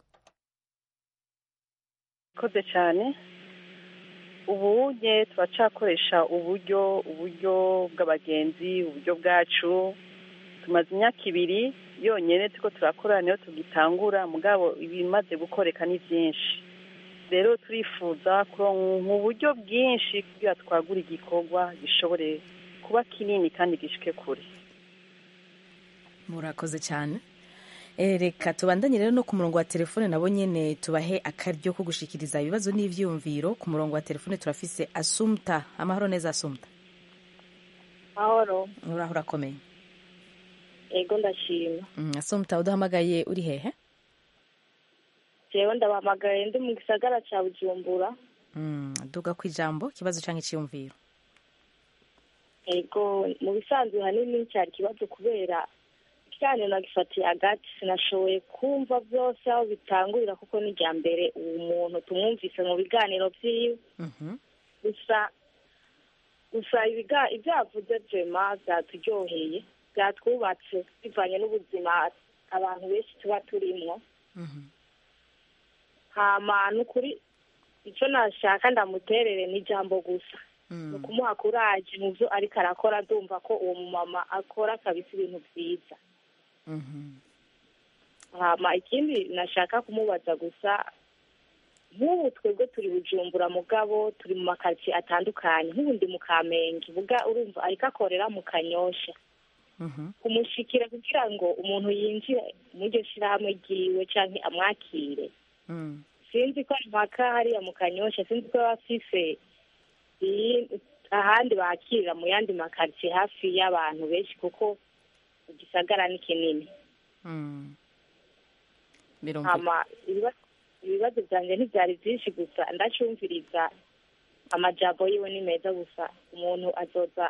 koze cyane ubu nye turacakoresha uburyo uburyo bw'abagenzi uburyo bwacu tumaze imyaka ibiri yonyine turiko turakora niyo tugitangura mugabo ibimaze gukoreka ni byinshi rero turifuza kuronka uburyo bwinshi kugira twagure igikorwa gishobore kuba kinini kandi gishike kure murakoze cyane Eh, reka tubandanye rero no ku murongo wa telefone nabo nyene tubahe akaryo ko gushikiriza ibibazo n'ivyumviro ku murongo wa telefone turafise asumta amahoro neza asumta mahoro uraho urakomeye ego ndashima Mm, asumta uduhamagaye uri hehe jewe ndabahamagaye ndi mu gisagara ca bujumbura Mm, duga ku ijambo ikibazo canke iciyumviro ego mu bisanzwe hanini cyari ikibazo kubera ikiganiro nagifatiye hagati sinashoboye kumva byose aho bitangurira kuko ni irya mbere uwo muntu tumwumvise mu biganiro vyiwe gusa gusa ibiga- ibyo yavuze vema byaturyoheye byatwubatse bivanye n'ubuzima abantu benshi tuba turimwo hama ni ukuri icyo nashaka ndamuterere ni ijambo gusa ni ukumuha kuraje mu byo ariko arakora ndumva ko uwo mumama akora kabisa ibintu byiza hama ikindi nashaka kumubaza gusa nk'ubu twebwe turi bujumbura mugabo turi mu makaritsiye atandukanye nk'ubu ndi mu kamenge buga urumva ariko akorera mu kanyosha kumushikira kugira ngo umuntu yinjire muri iryo shirahamwe ryiwe canke amwakire sinzi ko ari mpaka hariya mu kanyosha sinzi ko baba bafise iyi- ahandi bakirira mu yandi makaritsiye hafi y'abantu benshi kuko igisagara ni kinini birumvikana hama ibiba- ibibazo byanjye ntibyari byinshi gusa ndacumviriza amajambo yiwe ni meza gusa umuntu azoza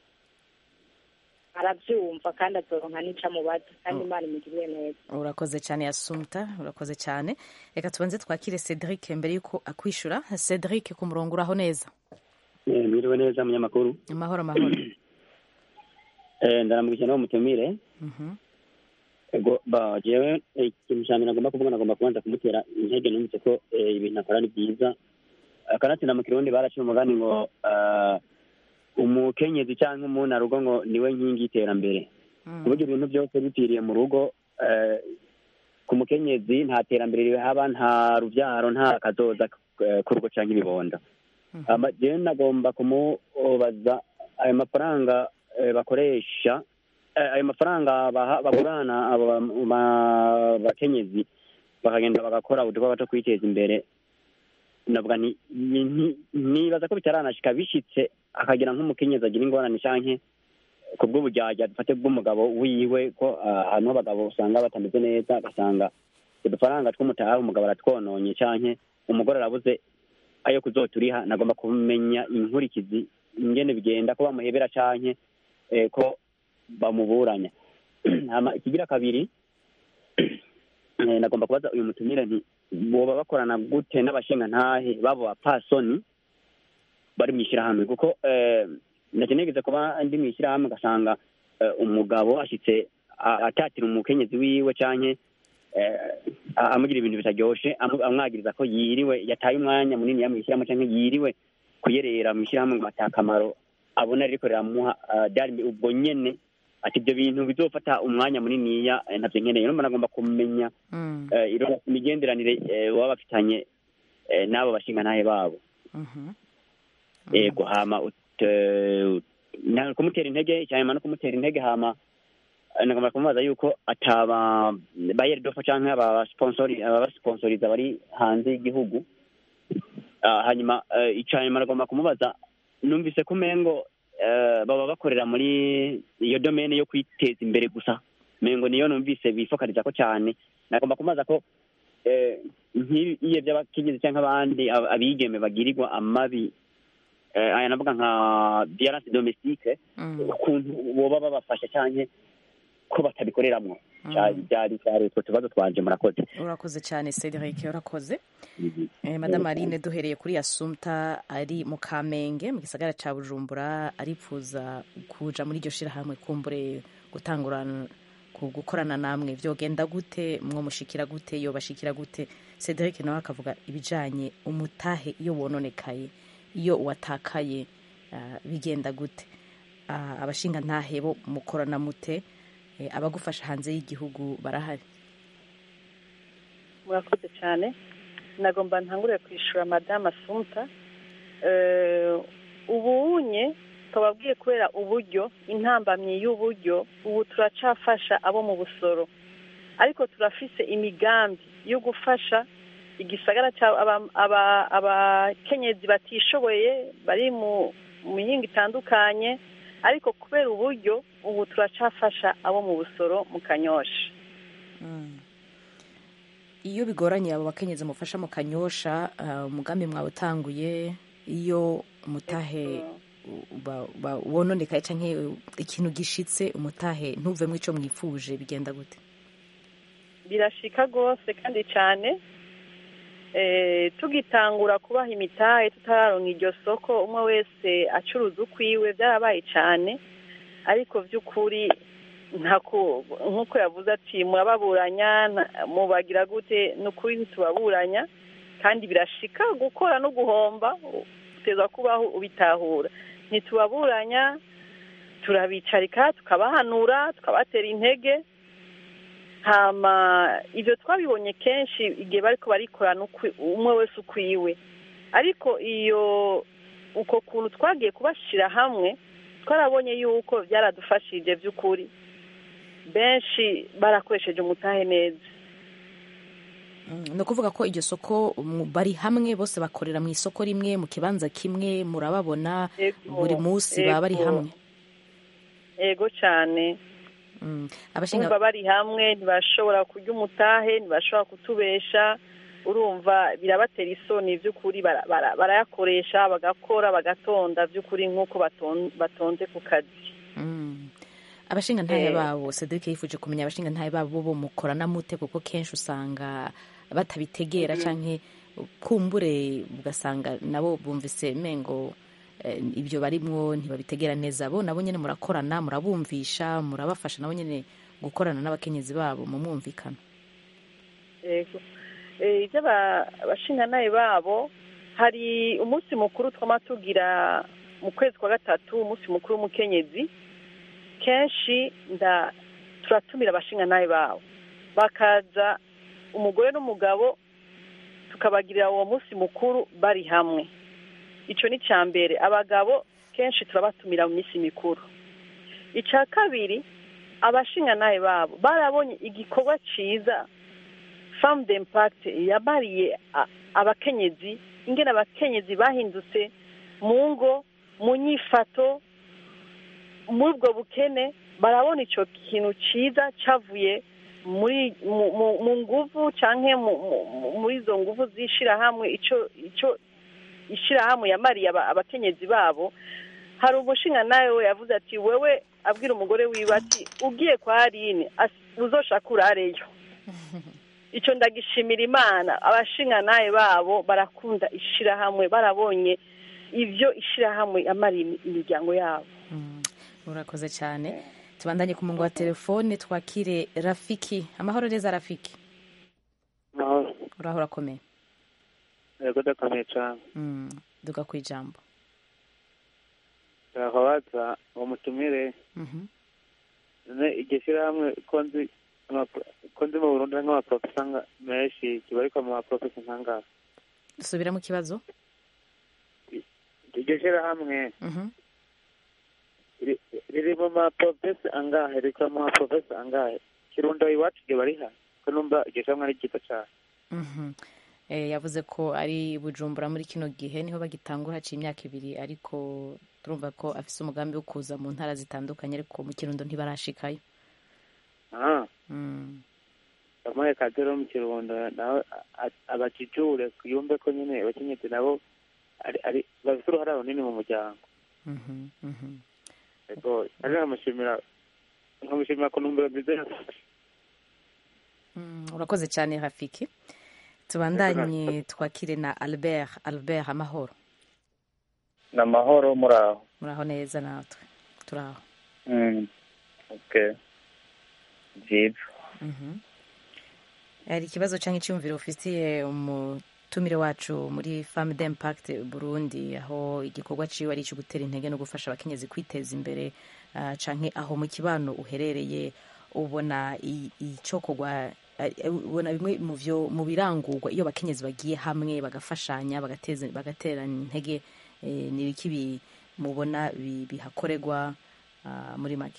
arabyumva kandi azoronka n'ico amubaza kandi imana imugirire neza urakoze cyane asumta urakoze cyane reka tubanze twakire cedric mbere yuko akwishura cedric ku murongo uraho neza Eh, mwiriwe neza munyamakuru amahoro amahoro Eh, ndaramukije nawe mutumire Mhm. ego ba jewe eh, ikintu ca mbere nagomba kuvuga nagomba kubanza kumutera intege numvise ko eh, ibintu akora ni byiza Eh, kanatsinda mu kirundi baraciye umugani ngo ah, umukenyezi canke umuntu arugo ngo niwe nkingi y'iterambere ku buryo ibintu byose bipfiriye mu rugo eh, ku mukenyezi nta terambere rihaba nta ruvyaro nta kazoza eh, k'urugo canke ibibondo Ama- jewe nagomba kumubaza ayo mafaranga eh, bakoresha eh, ayo mafaranga baha- bagurana abo ba- ba- bakenyezi bakagenda bagakora udukorwa two kwiteza imbere navuga ni ni- ni- nibaza ko bitaranashika bishitse akagira nk'umukenyezi agira ingorane canke ku bw'uburyarya dufate bw'umugabo wiwe ko ah, ahantu h'abagabo usanga batameze neza agasanga udufaranga tw'umutaha umugabo aratwononye canke umugore arabuze ayo kuzoturiha nagomba kumenya inkurikizi ingene bigenda ko bamuhebera canke eh, ko bamuburanya hama ikigira kabiri eh, nagomba kubaza uyu mutumire nti boba bakorana gute n'abashingantahe babo bapasoni bari mu ishyirahamwe kuko eh, ndetse nigeze kuba ndi mu ishyirahamwe ugasanga eh, umugabo ashitse a- atatira umukenyezi wiwe canke eh, a- amugira ibintu bitaryoshe amu- amwagiriza ko yiriwe yataye umwanya munini ya mu ishyirahamwe canke yiriwe kuyerera mu ishyirahamwe ngo atakamaro abona ririko riramuha ah, byari ubwo nyene ati ibyo bintu bizofata umwanya muniniya eh, navyo nkeneye numva nagomba kumenya Mm. eh, iro- imigenderanire eh, baba bafitanye eh, n'abo bashingantahe babo Mhm. yego hama ut- eh, na- kumutera intege cyane no kumutera intege hama eh, nagomba kumubaza yuko ataba bayeri dofa canke abasponsori abasponsoriza bari hanze y'igihugu Ah, hanyuma eh, ica nyuma nagomba kumubaza numvise ko umengo eh, baba bakorera muri iyo domene yo kwiteza imbere gusa mengo niyo numvise bifokariza ko cyane nagomba kumubaza ko eh, nk'iyo by'abakenyezi cyangwa abandi ab- abigeme bagirirwa amabi eh, aya navuga nka violence domestique ukuntu boba babafasha cyane ko batabikoreramwo Cya- byari byari utwo tubazo twanje murakoze urakoze cyane cedric urakoze Eh, madame aline duhereye kuri asumta ari mu kamenge mu gisagara cya bujumbura aripfuza kuja muri iryo shirahamwe kumbure gutangurana ku gukorana namwe vyogenda gute mwomushikira gute yobashikira gute cedric nawe akavuga ibijanye umutahe iyo wononekaye iyo watakaye ah, bigenda gute Ah, abashinga ntahe bo mukorana mute Eh, abagufasha hanze y'igihugu barahari murakoze cyane nagomba ntangure kwishura madamu asumta Eh, ubunye tubabwiye kubera uburyo intambamyi y'uburyo ubu turacafasha abo mu busoro ariko turafise imigambi yo gufasha igisagara cya aba- aba- abakenyezi batishoboye bari mu mu mihinga itandukanye ariko kubera uburyo ubu turacafasha abo mu busoro mu kanyosha iyo bigoranye abo bakenyezi mufasha mu kanyosha ah, umugambi mwawutanguye iyo umutahe ba- ba- wononekaye canke ikintu gishitse umutahe ntuvemwo ico mwifuje bigenda gute birashika rwose kandi cyane Eh, tugitangura kubaha imitahe tutararonka iryo soko umwe wese acuruza ukwiwe byarabaye cyane ariko by'ukuri ntako nk'uko yavuze ati murababuranya nta- mubagira gute ni ukuri ntitubaburanya kandi birashika gukora no guhomba uteza kubaho ubitahura ntitubaburanya turabicarika tukabahanura tukabatera intege hama ibyo twabibonye kenshi igihe bariko barikorana ukwi- umwe wese ukwiwe ariko iyo uko kuntu twagiye kubashyira hamwe twarabonye yuko byaradufashije by'ukuri benshi barakoresheje umutahe neza ni ukuvuga ko iryo soko mu- bari hamwe bose bakorera mu isoko rimwe mu kibanza kimwe murababona Ego, buri munsi baba bari ego. hamwe yego cyane Mm. abashinga urumva bari hamwe ntibashobora kurya umutahe ntibashobora kutubesha urumva birabatera isoni by'ukuri bara- bara- barayakoresha bagakora bagatonda by'ukuri nk'uko baton- batonze ku kazi Mm. abashinga ntahe Eh. babo cedric yifuje kumenya abashinga ntahe babo bo mukorana mute kuko kenshi usanga batabitegera Mhm. canke kumbure ugasanga nabo bumvise mengo eh, ibyo barimwo ntibabitegera neza bo nabo nyene murakorana murabumvisha murabafasha nabo nyene gukorana n'abakenyezi babo mu mwumvikano yego Eh, ibyo aba- abashingantahe babo hari umunsi mukuru twama tugira mu kwezi kwa gatatu umunsi mukuru w'umukenyezi kenshi nda turatumira abashingantahe babo bakaza umugore n'umugabo tukabagirira uwo munsi mukuru bari hamwe icyo ni icya mbere abagabo kenshi turabatumira mu minsi mikuru icya kabiri abashingantahe babo barabonye igikorwa cyiza famu de impakite yabariye a- abakenyezi ingene abakenyezi bahindutse mu ngo mu nyifato muri ubwo bukene barabona icyo kintu cyiza cyavuye muri mu- mu- mu nguvu cyangwa muri izo nguvu z'ishyirahamwe icyo icyo ishirahamwe yamariye aba- abakenyezi babo hari umushinga nawe we yavuze ati wewe abwira umugore wiwe ati ugiye kwa aline as- uzoshaka urareyo ico ndagishimira imana abashinga nawe babo barakunda ishirahamwe barabonye ivyo ishirahamwe yamariye imi- imiryango yabo urakoze cyane tubandanye ku murongo wa telefone twakire rafiki amahoro neza rafiki mahoro uraho urakomeye yego ndakomeye cyane Mm, duga ku ijambo turababaza uwo mutumire Mhm. none iryo shyirahamwe ko nzi ama- ko nzi mu burundi hari nk'amaprofesa nga- menshi kibarirwa mu maprofesa nk'angahe dusubiramo ikibazo iryo shyirahamwe Mhm. riri- riri mu maprofesa angahe rikora mu maprofesa angahe kirundo iwacu ryo bariha ko numva iryo shyirahamwe ari ryiza cyane Mhm. Eh, yavuze ko ari bujumbura muri kino gihe niho bagitangura haciye imyaka ibiri ariko turumva ko afise umugambi wo kuza mu ntara zitandukanye ariko mu kirundo ntibarashikayo ah Mm. bamuhe kazi rero mu kirundo nawe a- a- abajijure yumve ko nyine abakenyezi nabo ari ari bafite uruhare runini mu muryango Mhm. Mhm. yego ari nkamushimira nkamushimira ku ntumbero nziza yafashe Mm, urakoze cyane rafiki tubandanye twakire na albert albert amahoro ni amahoro muri aho muraho neza natwe turaho Mm, okay byiza Mhm. hari ikibazo cyangwa icyumviro ufitiye umutumire wacu muri femme d'impact burundi aho igikorwa ciwe ari icyo gutera intege no gufasha abakenyezi kwiteza imbere ah, canke aho mu kibano uherereye ubona i- icokorwa ari- ubona bimwe mu vyo mu birangurwa iyo abakenyezi bagiye hamwe bagafashanya bagateza bagaterana intege eh, ni ibiki bi- mubona bi- bihakorerwa ah, muri make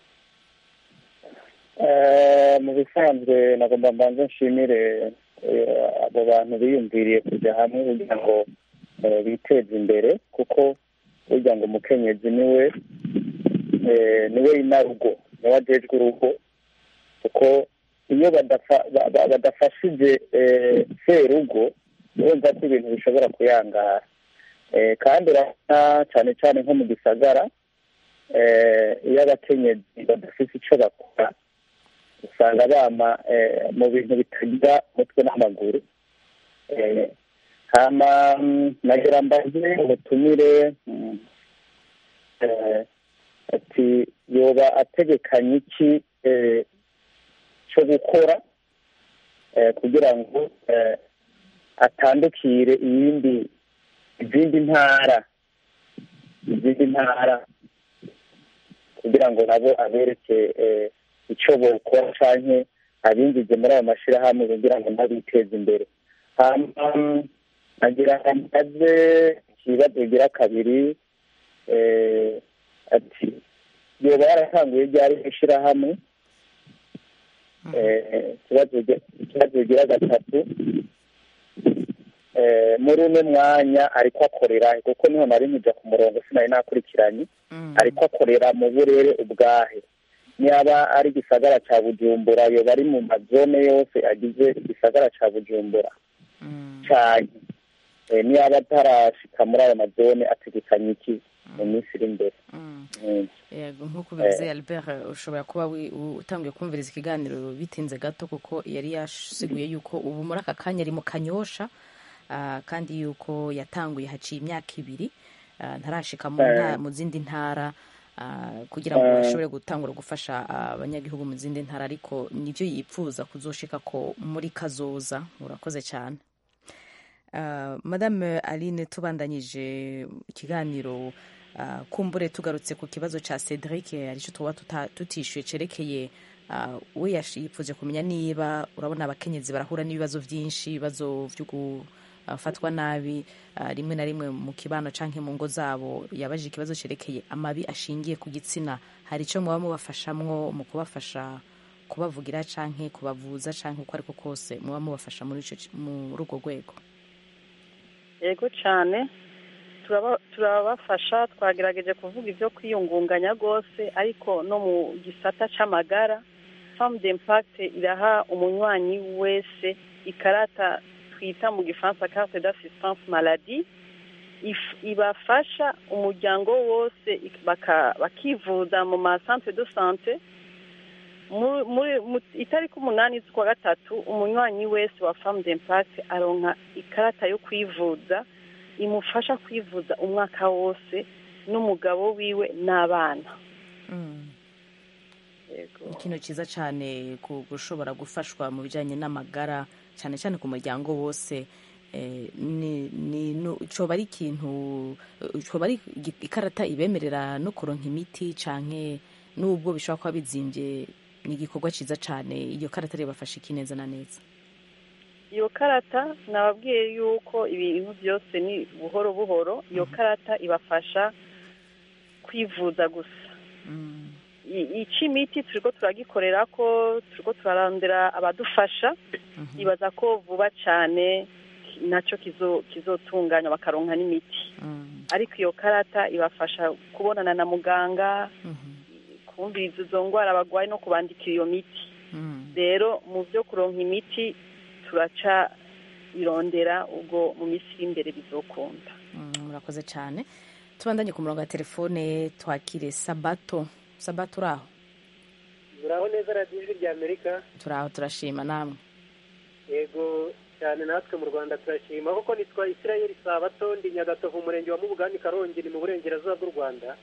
Eh, mu bisanzwe nagomba mbanze nshimire eh, abo bantu biyumviriye kujya hamwe kugira ngo eh, biteze imbere kuko burya ngo umukenyezi niwe eh, niwe inarugo niwe ajejwe urugo kuko iyo badafa- ba- ba- badafashije eh, serugo urumva ko ibintu bishobora kuyangara Eh, kandi urabona cyane cyane nko mu gisagara eh, iyo abakenyezi badafite icyo bakora usanga bama eh, mu bintu bitagira umutwe n'amaguru Eh, hama mm, nagira mbaze umutumire mm, eh, ati yoba ategekanye iki eh, cyo gukora eh, kugira ngo eh, atandukire iyindi izindi ntara izindi ntara kugira ngo nabo abereke eh, icyo bokora canke abinjize muri ayo mashyirahamwe kugira ngo nabo biteze imbere hama agira amaze ikibazo bigira kabiri eh, ati yoba yaratanguye ryari ishyirahamwe Eh, ikibazo bigira- ikibazo bigira gatatu eh, muri uno mwanya ariko akorera kuko niho nari nkija ku murongo sinari nakurikiranye ariko akorera mu burere ubwahe niba ari igisagara cya bujumbura yoba ari mu mazone yose agize igisagara cya bujumbura cyane Eh, niba atarashika muri ayo mazone ategekanye iki mu minsi iri imbere Mm. yego nk'uko bivuze albert ushobora kuba wi- u- utangiye kumviriza ikiganiro bitinze gato kuko yari yasiguye yuko ubu muri aka kanya ari mu kanyosha ah, kandi yuko yatanguye haciye imyaka ibiri ah, ntarashika mu Eh. nta- mu zindi ntara ah, kugira ngo Eh. bashobore gutangura gufasha ah, abanyagihugu mu zindi ntara ariko nibyo yipfuza kuzoshika ko muri kazoza urakoze cyane Uh, madame aline tubandanyije ikiganiro uh, kumbure tugarutse ku kibazo ca cedric aricyo tuba tuta- tutishyuye cerekeye uh, we yash- yipfuje kumenya niba urabona abakenyezi barahura n'ibibazo byinshi ibibazo byo gufatwa nabi uh, rimwe na rimwe mu kibano canke mu ngo zabo yabaje ikibazo cerekeye amabi ashingiye ku gitsina hari icyo muba mubafashamwo mu kubafasha kubavugira canke kubavuza canke uko ariko kose muba mubafasha muri ico ci- muri urwo rwego yego cyane turaba- turabafasha twagerageje kuvuga ibyo kwiyungunganya rwose ariko no mu gisata c'amagara femme d'impact iraha umunywanyi wese ikarata twita mu gifaransa carte d'assistance maladie if- ibafasha umuryango wose ik- baka- bakivuza mu ma centre de sante Mu- muri mu- itariki umunani z'ukwa gatatu umunywanyi wese wa femme d'impact aronka ikarata yo kwivuza imufasha kwivuza umwaka wose n'umugabo wiwe n'abana ikintu cyiza cyane ku gushobora gufashwa mu bijyanye n'amagara cyane cyane ku muryango wose eh, ni ni nu- coba ari ikintu eh, coba ari igi- ikarata ibemerera no kuronka imiti canke nubwo bishobora kuba bizimbye ni igikorwa cyiza cyane iyo karata ribafasha iki neza na neza iyo karata nababwiye yuko ibintu byose ni buhoro buhoro iyo karata ibafasha kwivuza gusa I- ica imiti turiko turagikorera ko turiko turarondera abadufasha ibaza ko vuba cyane nacyo kizo- kizotunganywa bakaronka n'imiti ariko iyo karata ibafasha kubonana na muganga kumviriza izo ndwara barwaye no kubandikira iyo miti rero mu byo kuronka imiti turaca irondera ubwo mu minsi iri imbere bizokunda Mm, murakoze cyane tubandanye ku murongo wa telefone twakire sabato sabato uraho muraho neza radiyo ijwi rya amerika turaho turashima namwe yego cyane natwe mu rwanda turashima kuko nitwa isirayeli sabato ndi nyagatovu umurenge wa mubugani karongi ni mu burengerazuba bw'u rwanda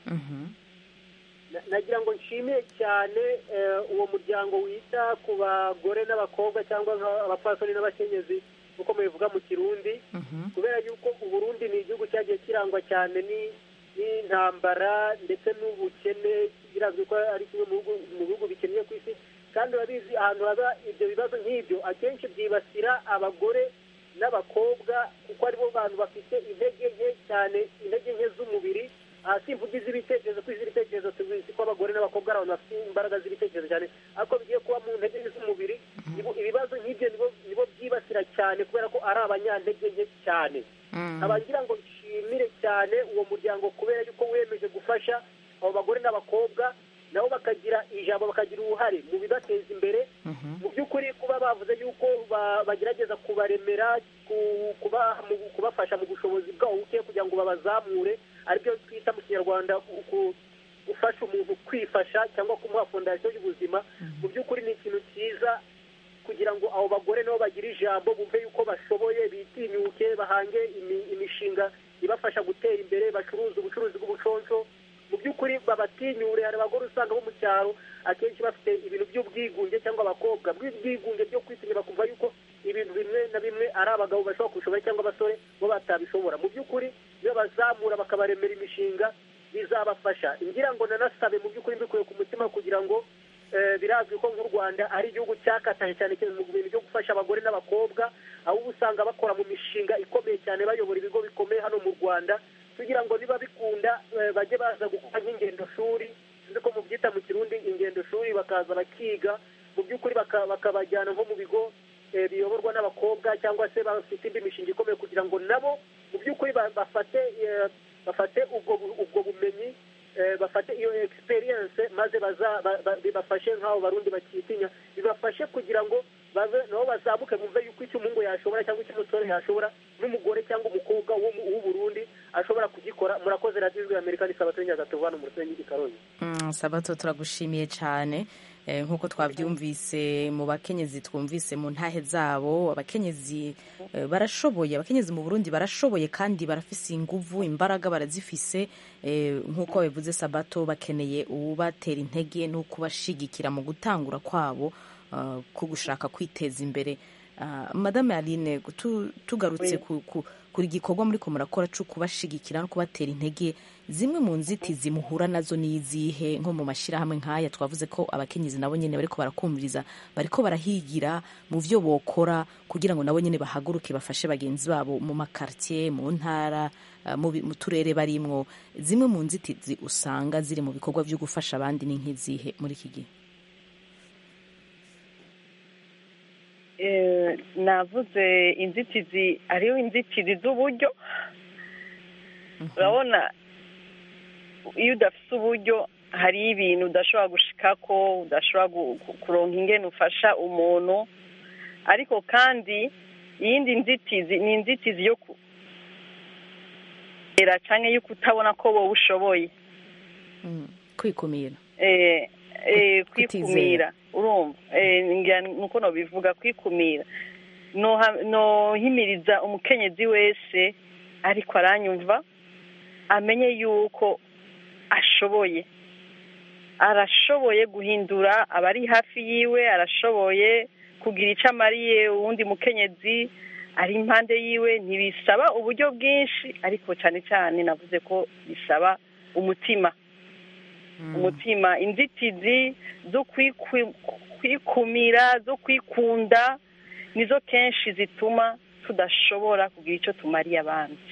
Na- nagira ngo nshimire cyane eh, uwo muryango wita ku bagore n'abakobwa cyangwa nka- abapfasoni n'abakenyezi uko mubivuga mu kirundi kubera yuko uburundi ni igihugu cyagiye kirangwa cyane ni- n'intambara ndetse n'ubukene birazwi ko ari kimwe mu bihugu- mu bihugu bikennye ku isi kandi urabizi ahantu haba ibyo bibazo nk'ibyo akenshi byibasira abagore n'abakobwa kuko aribo bantu bafite intege nke cyane intege nke z'umubiri aha simvuga iz'ibitekerezo ko iz'ibitekerezo tubizi ko abagore n'abakobwa ari abantu bafite imbaraga z'ibitekerezo cyane ariko bigiye kuba mu ntege nke z'umubiri nibo- ibibazo nk'ibyo nibo nibo byibasira cyane kubera ko ari abanyantege nke cyane nkaba ngira ngo nshimire cyane uwo muryango kubera yuko wiyemeje gufasha abo bagore n'abakobwa nabo bakagira ijambo bakagira uruhare mu bibateza imbere mu by'ukuri kuba bavuze yuko ba- bagerageza kubaremera ku- kuba- mu- kubafasha mu bushobozi bwabo buke kugira ngo babazamure aribyo twita mu kinyarwanda ku- ku- gufasha umuntu kwifasha cyangwa kumuha fondasiyo y'ubuzima mu by'ukuri ni ikintu cyiza kugira ngo abo bagore nabo bagire ijambo bumve yuko bashoboye bitinyuke bahange imi- imishinga ibafasha gutera imbere bacuruza ubucuruzi bw'ubuconco mu by'ukuri babatinyure hari abagore usanga bo mu cyaro akenshi bafite ibintu by'ubwigunge cyangwa abakobwa bw'ubwigunge byo kwitinya bakumva yuko ibintu bimwe na bimwe ari abagabo bashobora kubishobora cyangwa abasore bo batabishobora mu by'ukuri iyo bazamura bakabaremera imishinga bizabafasha ngira ngo nanasabe mu by'ukuri mbikuye ku mutima kugira ngo eh, birazwi ko nk'u rwanda ari igihugu cyakataje cyane cyane mu bintu byo gufasha abagore n'abakobwa aho uba usanga bakora mu mishinga ikomeye cyane bayobora ibigo bikomeye hano mu rwanda kugira ngo niba bikunda eh, bajye baza gukora nk'ingendo shuri sinzi ko mubyita mu kirundi ingendo shuri bakaza bakiga mu by'ukuri baka- bakabajyana nko mu bigo eh, biyoborwa n'abakobwa cyangwa se bafite indi mishinga ikomeye kugira ngo nabo mu by'ukuri ba- bafate eh, bafate ubwo bu- ubwo bumenyi eh, bafate iyo experience maze baza ba- ba- bibafashe nk'abo barundi bakitinya bibafashe kugira ngo baze nabo bazamuke bumve yuko icyo umuhungu yashobora cyangwa icyo umusore yashobora n'umugore cyangwa umukobwa wo mu- w'uburundi ashobora kugikora murakoze radiyo ijwi amerika ni sabato nyagatovu hano mu rusengero i karongi Mm, sabato turagushimiye cyane Eh, nk'uko twabyumvise mu bakenyezi twumvise mu ntahe zabo abakenyezi eh, barashoboye abakenyezi mu burundi barashoboye kandi barafise inguvu imbaraga barazifise Eh, nk'uko babivuze sabato bakeneye uwubatera intege n'ukubashigikira mu gutangura kwabo ah, ko gushaka kwiteza imbere Ah, madame aline tu- tugarutse ku, ku, kuri gikorwa muri ko murakora cyo kubashigikira no kubatera intege zimwe mu nzitizi muhura nazo ni izihe nko mu mashyirahamwe nk'aya twavuze ko abakenyezi nabo nyine bariko barakumviriza bariko barahigira mu byo bokora kugira ngo nabo nyine bahaguruke bafashe bagenzi babo mu makartier mu ntara ah, mu bi- mu turere barimwo zimwe mu nzitizi usanga ziri mu bikorwa byo gufasha abandi ni nk'izihe muri iki gihe Eh, navuze inzitizi hariho inzitizi z'uburyo urabona iyo udafite uburyo hariho ibintu udashobora gushikako udashobora gu- ku- kuronka ingene ufasha umuntu ariko kandi iyindi nzitizi ni inzitizi yo ku era cyangwa yo kutabona ko wowe ushoboye kwikumira eh, eh, Kutizera. kwikumira urumva eh, ngira nuko nobivuga kwikumira Noha- nohimiriza umukenyezi wese ariko aranyumva amenye yuko ashoboye arashoboye guhindura abari hafi yiwe arashoboye kugira icyo amariye uwundi mukenyezi ari impande yiwe ntibisaba uburyo bwinshi ariko cyane cyane navuze ko bisaba umutima umutima inzitizi zo kwikwi- kwikumira zo kwikunda nizo kenshi zituma tudashobora kugira icyo tumariye abandi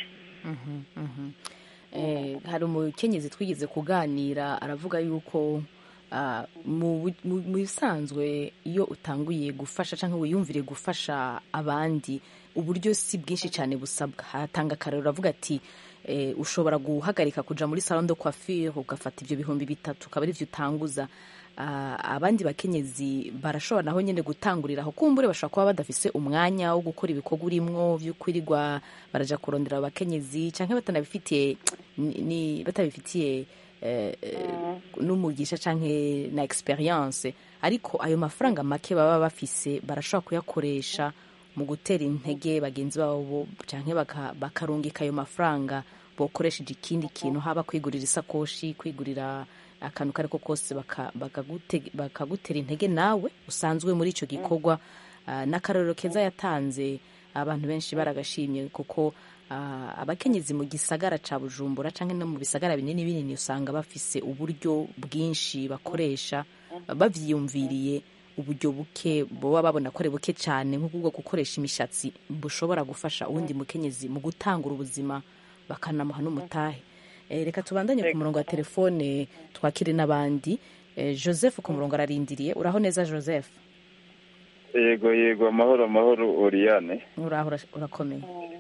Eh, hari umukenyezi twigeze kuganira aravuga yuko ah, mu bu- mu- mu bisanzwe iyo utanguye gufasha cyangwa wiyumvire gufasha abandi uburyo si bwinshi cyane busabwa hatanga akarero avuga ati eh, ushobora guhagarika kuja muri salon de coiffure ugafata ibyo bihumbi bitatu ukaba ari byo utanguza Ah, abandi bakenyezi barashobora naho nyine gutangurira aho kumbure bashobora kuba badafise umwanya wo gukora ibikorwa urimwo byo kwirirwa baraja kurondera abakenyezi cyangwa batanabifitiye ni- ni- batabifitiye eh, eh, n'umugisha canke na experience ariko ayo mafaranga make baba bafise barashobora kuyakoresha mu gutera intege bagenzi babo canke baka- bakarungika ayo mafaranga bokoresheje ikindi kintu haba kwigurira isakoshi kwigurira akantu kariko kose baka- bakagute- bakagutera intege nawe usanzwe muri ico gikorwa Ah, n'akarorero keza yatanze abantu benshi baragashimye kuko ah, abakenyezi mu gisagara ca bujumbura canke no mu bisagara binini binini usanga bafise uburyo bwinshi bakoresha bavyiyumviriye uburyo buke boba babona ko ari buke cyane nk'ubwo gukoresha imishatsi bushobora gufasha uwundi mukenyezi mu gutangura ubuzima bakanamuha n'umutahe Eh, reka tubandanye ku murongo wa telefone twakire n'abandi Eh, joseph ku murongo ararindiriye uraho neza joseph yego yego amahoro amahoro oriyane uraho ura- urakomeye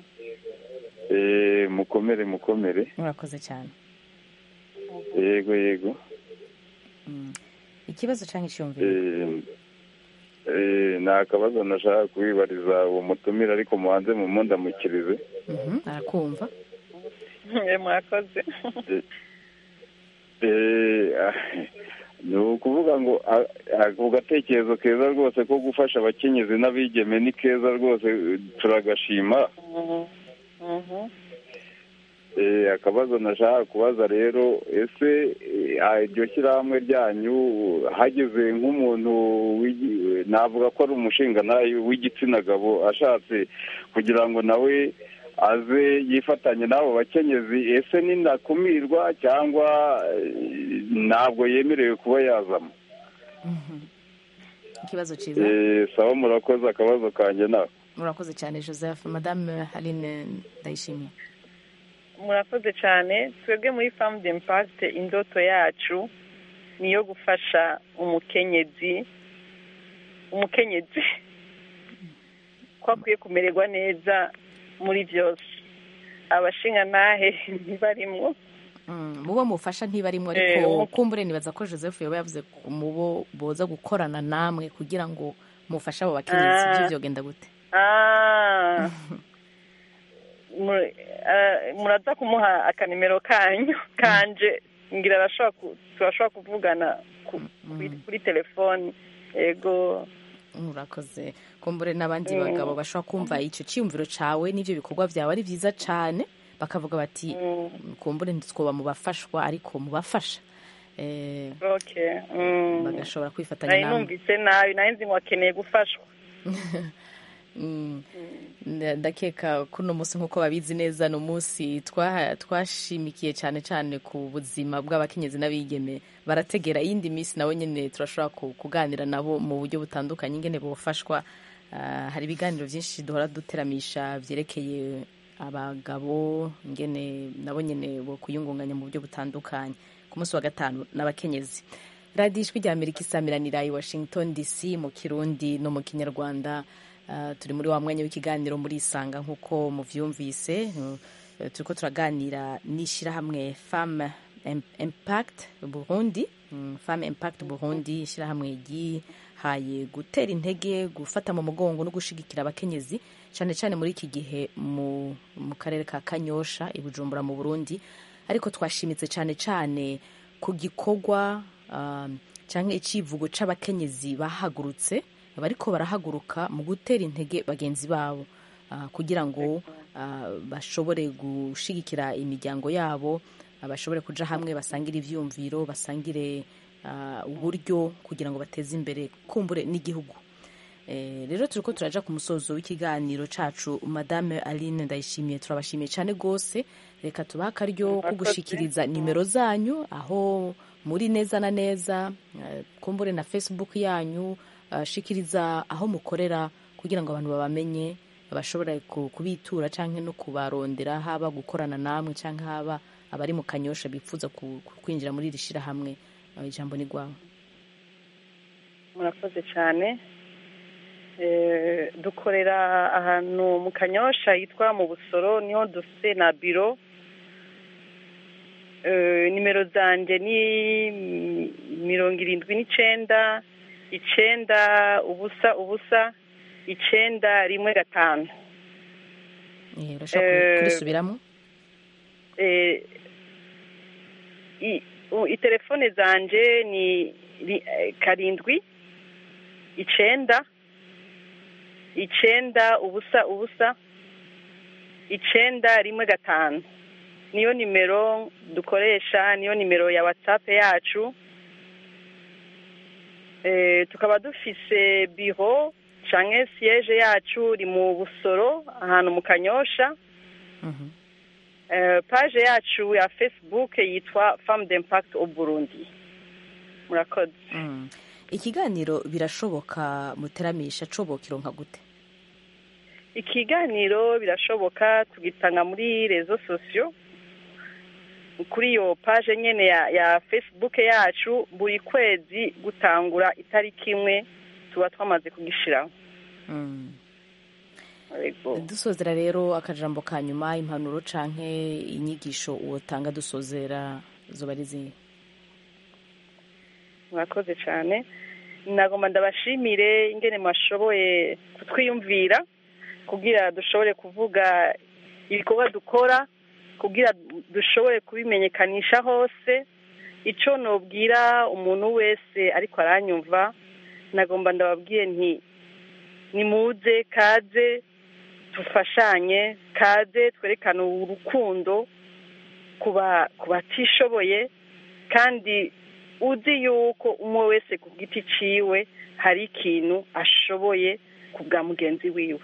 Eh, mukomere mukomere urakoze cyane yego yego ikibazo cyangwa icyumviro Eh, eh, ni akabazo nashaka kubibariza uwo mutumire ariko mubanze mumundamukirize Mhm, arakumva mwakoze Eh, ah, ni ukuvuga ngo ah, ako gatekerezo keza rwose ko gufasha abakenyezi n'abigeme ni keza rwose eh, turagashima Eh, akabazo nashaka kubaza rero ese eh, ah, iryo shyirahamwe ryanyu hageze nk'umuntu w'igi- navuga ko ari umushingantahe w'igitsina gabo ashatse kugira ngo nawe aze yifatanye n'abo bakenyezi ese ninakumirwa cyangwa eh, ntabwo yemerewe kuba yazamo ikibazo cyiza Eh, sawa murakoze akabazo kanjye nawe murakoze cyane joseph madame haline ndayishimiye murakoze cyane twebwe muri famu de impakite indoto yacu ni iyo gufasha umukenyezi umukenyezi ko akwiye kumererwa neza muri byose abashingantahe ntibarimwo Mm, mu bo mufasha ntibarimo Eh, ariko umu- kumbure nibaza ko joseph yoba yavuze ku- mu bo boza gukorana namwe kugira ngo mufashe abo bakenyezi Ah. ibyo byogenda gute Ah. Mu- ah, muraza kumuha akanimero kanyu kanje ngira arashobora ku- turashobora kuvugana ku- kuri- kuri telefoni yego murakoze kumbure n'abandi Mm. bagabo bashobora kumva icyo cyiyumviro cyawe n'ibyo bikorwa byawe ari byiza cyane bakavuga bati kumbure ntitwoba mu bafashwa ariko mu bafasha Eh, okay mm. bagashobora kwifatanya nari namwe numvise nabi nari nzi ngo akeneye gufashwa Mm. Nda- ndakeka ko uno munsi nk'uko babizi neza ni umunsi twaha- twashimikiye cyane cyane ku buzima bw'abakenyezi n'abigeme barategera iyindi minsi nabo nyine turashobora ku- kuganira nabo mu buryo butandukanye ingene bufashwa Ah, hari ibiganiro byinshi duhora duteramisha byerekeye abagabo ingene nabo nyine bo kuyungunganya mu buryo butandukanye ku munsi wa gatanu n'abakenyezi radiyo ijwi rya amerika isamiranira i washington dc mu kirundi no mu kinyarwanda Ah, turi muri wa mwanya w'ikiganiro muri isanga nk'uko muvyumvise Uh, turiko turaganira n'ishyirahamwe femme Im- impact burundi Mm, femme impact burundi ishyirahamwe bahaye gutera intege gufata mu mugongo no gushigikira abakenyezi cyane cyane muri iki gihe mu, mu karere ka kanyosha i bujumbura mu burundi ariko twashimitse cyane cyane ku gikorwa um, cyangwa icivugo c'abakenyezi bahagurutse bariko barahaguruka mu gutera intege bagenzi babo uh, kugira ngo uh, bashobore gushigikira imiryango yabo uh, bashobore kuja hamwe basangire ivyumviro basangire uh, uburyo kugira ngo bateze imbere kumbure n'igihugu Eh, rero turiko turaja ku musozo w'ikiganiro cacu madame aline ndayishimiye turabashimiye cyane rwose reka tubahe akaryo ko gushikiriza nimero zanyu aho muri neza na neza eh, kumbure na facebook yanyu eh, shikiriza aho mukorera kugira ngo abantu babamenye bashobora ku- kubitura canke no kubarondera haba gukorana namwe canke haba abari mu kanyosha bifuza ku- ku- kwinjira muri iri shirahamwe Eh, ijambo ni rwawe murakoze cyane Eh, dukorera ahantu mu kanyosha yitwa mu busoro niho dufite na biro Eh, nimero zanjye ni mi- mirongo irindwi n'icenda icenda ubusa ubusa icenda rimwe gatanu Eh, urashobora Eh, kurisubiramo eh, i- u- itelefone zanje ni ri- eh, karindwi icenda icenda ubusa ubusa icenda rimwe gatanu niyo nimero dukoresha niyo nimero ya whatsapp yacu eh, tukaba dufise biro canke siège yacu ri mu busoro ahantu mu kanyosha Eh, page yacu ya facebook yitwa femme d'impact au burundi murakoze Mm. ikiganiro birashoboka muteramisha coboka ironka gute ikiganiro birashoboka tugitanga muri rezo sosiyo kuri iyo page nyene ya, ya facebook yacu buri kwezi gutangura itariki imwe tuba twamaze kugishiraho Mm. Yego. dusozera rero akajambo ka nyuma impanuro canke inyigisho wotanga dusozera zoba ari zihe murakoze cyane nagomba ndabashimire ingene mwashoboye kutwiyumvira kugira dushobore kuvuga ibikorwa dukora kugira dushobore kubimenyekanisha hose icyo nobwira umuntu wese ariko aranyumva nagomba ndababwiye nti nimuze kaze dufashanye kaze twerekane urukundo ku ba- ku batishoboye kandi uzi yuko umwe wese ku giti ciwe hari ikintu ashoboye ku bwa mugenzi wiwe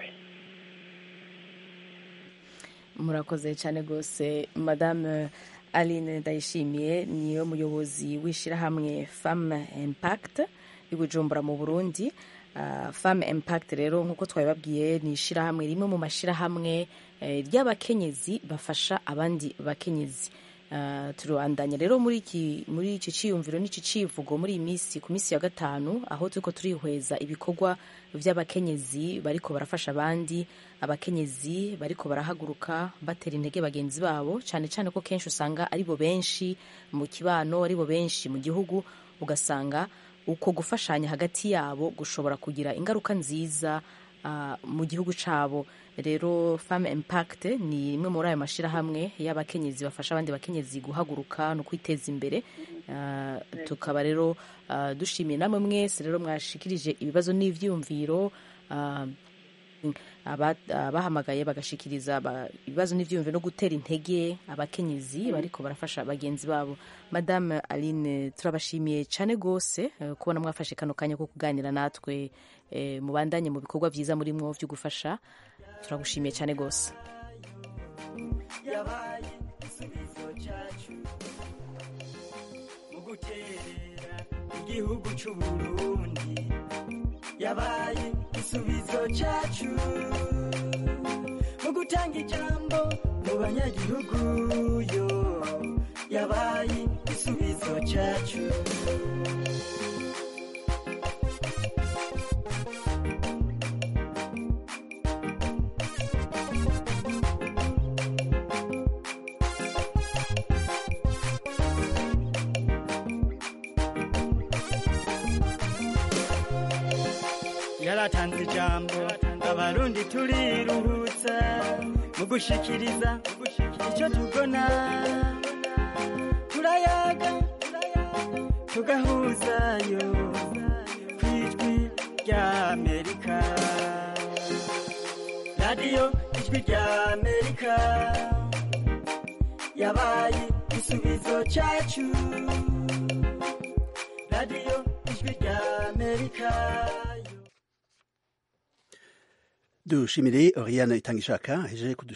murakoze cyane rwose madame aline ndayishimiye niyo muyobozi w'ishyirahamwe femme impact i bujumbura mu burundi Uh, femme impact rero nk'uko twabibabwiye ni ishyirahamwe rimwe mu mashyirahamwe eh, ry'abakenyezi bafasha abandi bakenyezi Uh, turabandanya rero muri iki muri iki cyiyumviro n'iki civugo muri iyi minsi ku minsi ya gatanu aho turiko turihweza ibikorwa by'abakenyezi bariko barafasha abandi abakenyezi bariko barahaguruka batera intege bagenzi babo cyane cyane ko kenshi usanga aribo benshi mu kibano aribo benshi mu gihugu ugasanga uko gufashanya hagati yabo gushobora kugira ingaruka nziza uh, mu gihugu cabo rero femme impact ni imwe muri ayo mashyirahamwe y'abakenyezi bafasha abandi bakenyezi guhaguruka no kwiteza imbere uh, tukaba rero uh, dushimiye namwe mwese rero mwashikirije ibibazo n'ivyumviro uh, abahamagaye bagashikiriza ibibazo n'ivyumviro no gutera intege abakenyezi bariko barafasha bagenzi babo madame aline turabashimiye cyane rwose uh, kubona mwafashe kano kanya ko kuganira natwe uh, mubandanye mu bikorwa vyiza murimwo vyo gufasha turagushimiye cyane rwose yabaye igisubizo cyacu mu guterera igihugu cy'uburundi yabaye igisubizo cyacu mu gutanga ijambo mu banyagihugu yo yabaye igisubizo cyacu yaratanze ijambo abarundi turiruhutsa mu gushikiriza icyo tubona turayaga tugahuzayo ku ijwi rya amerika radiyo ijwi rya amerika yabaye igisubizo cyacu radiyo ijwi rya amerika dushimire oriane itanga ishaka ahejeje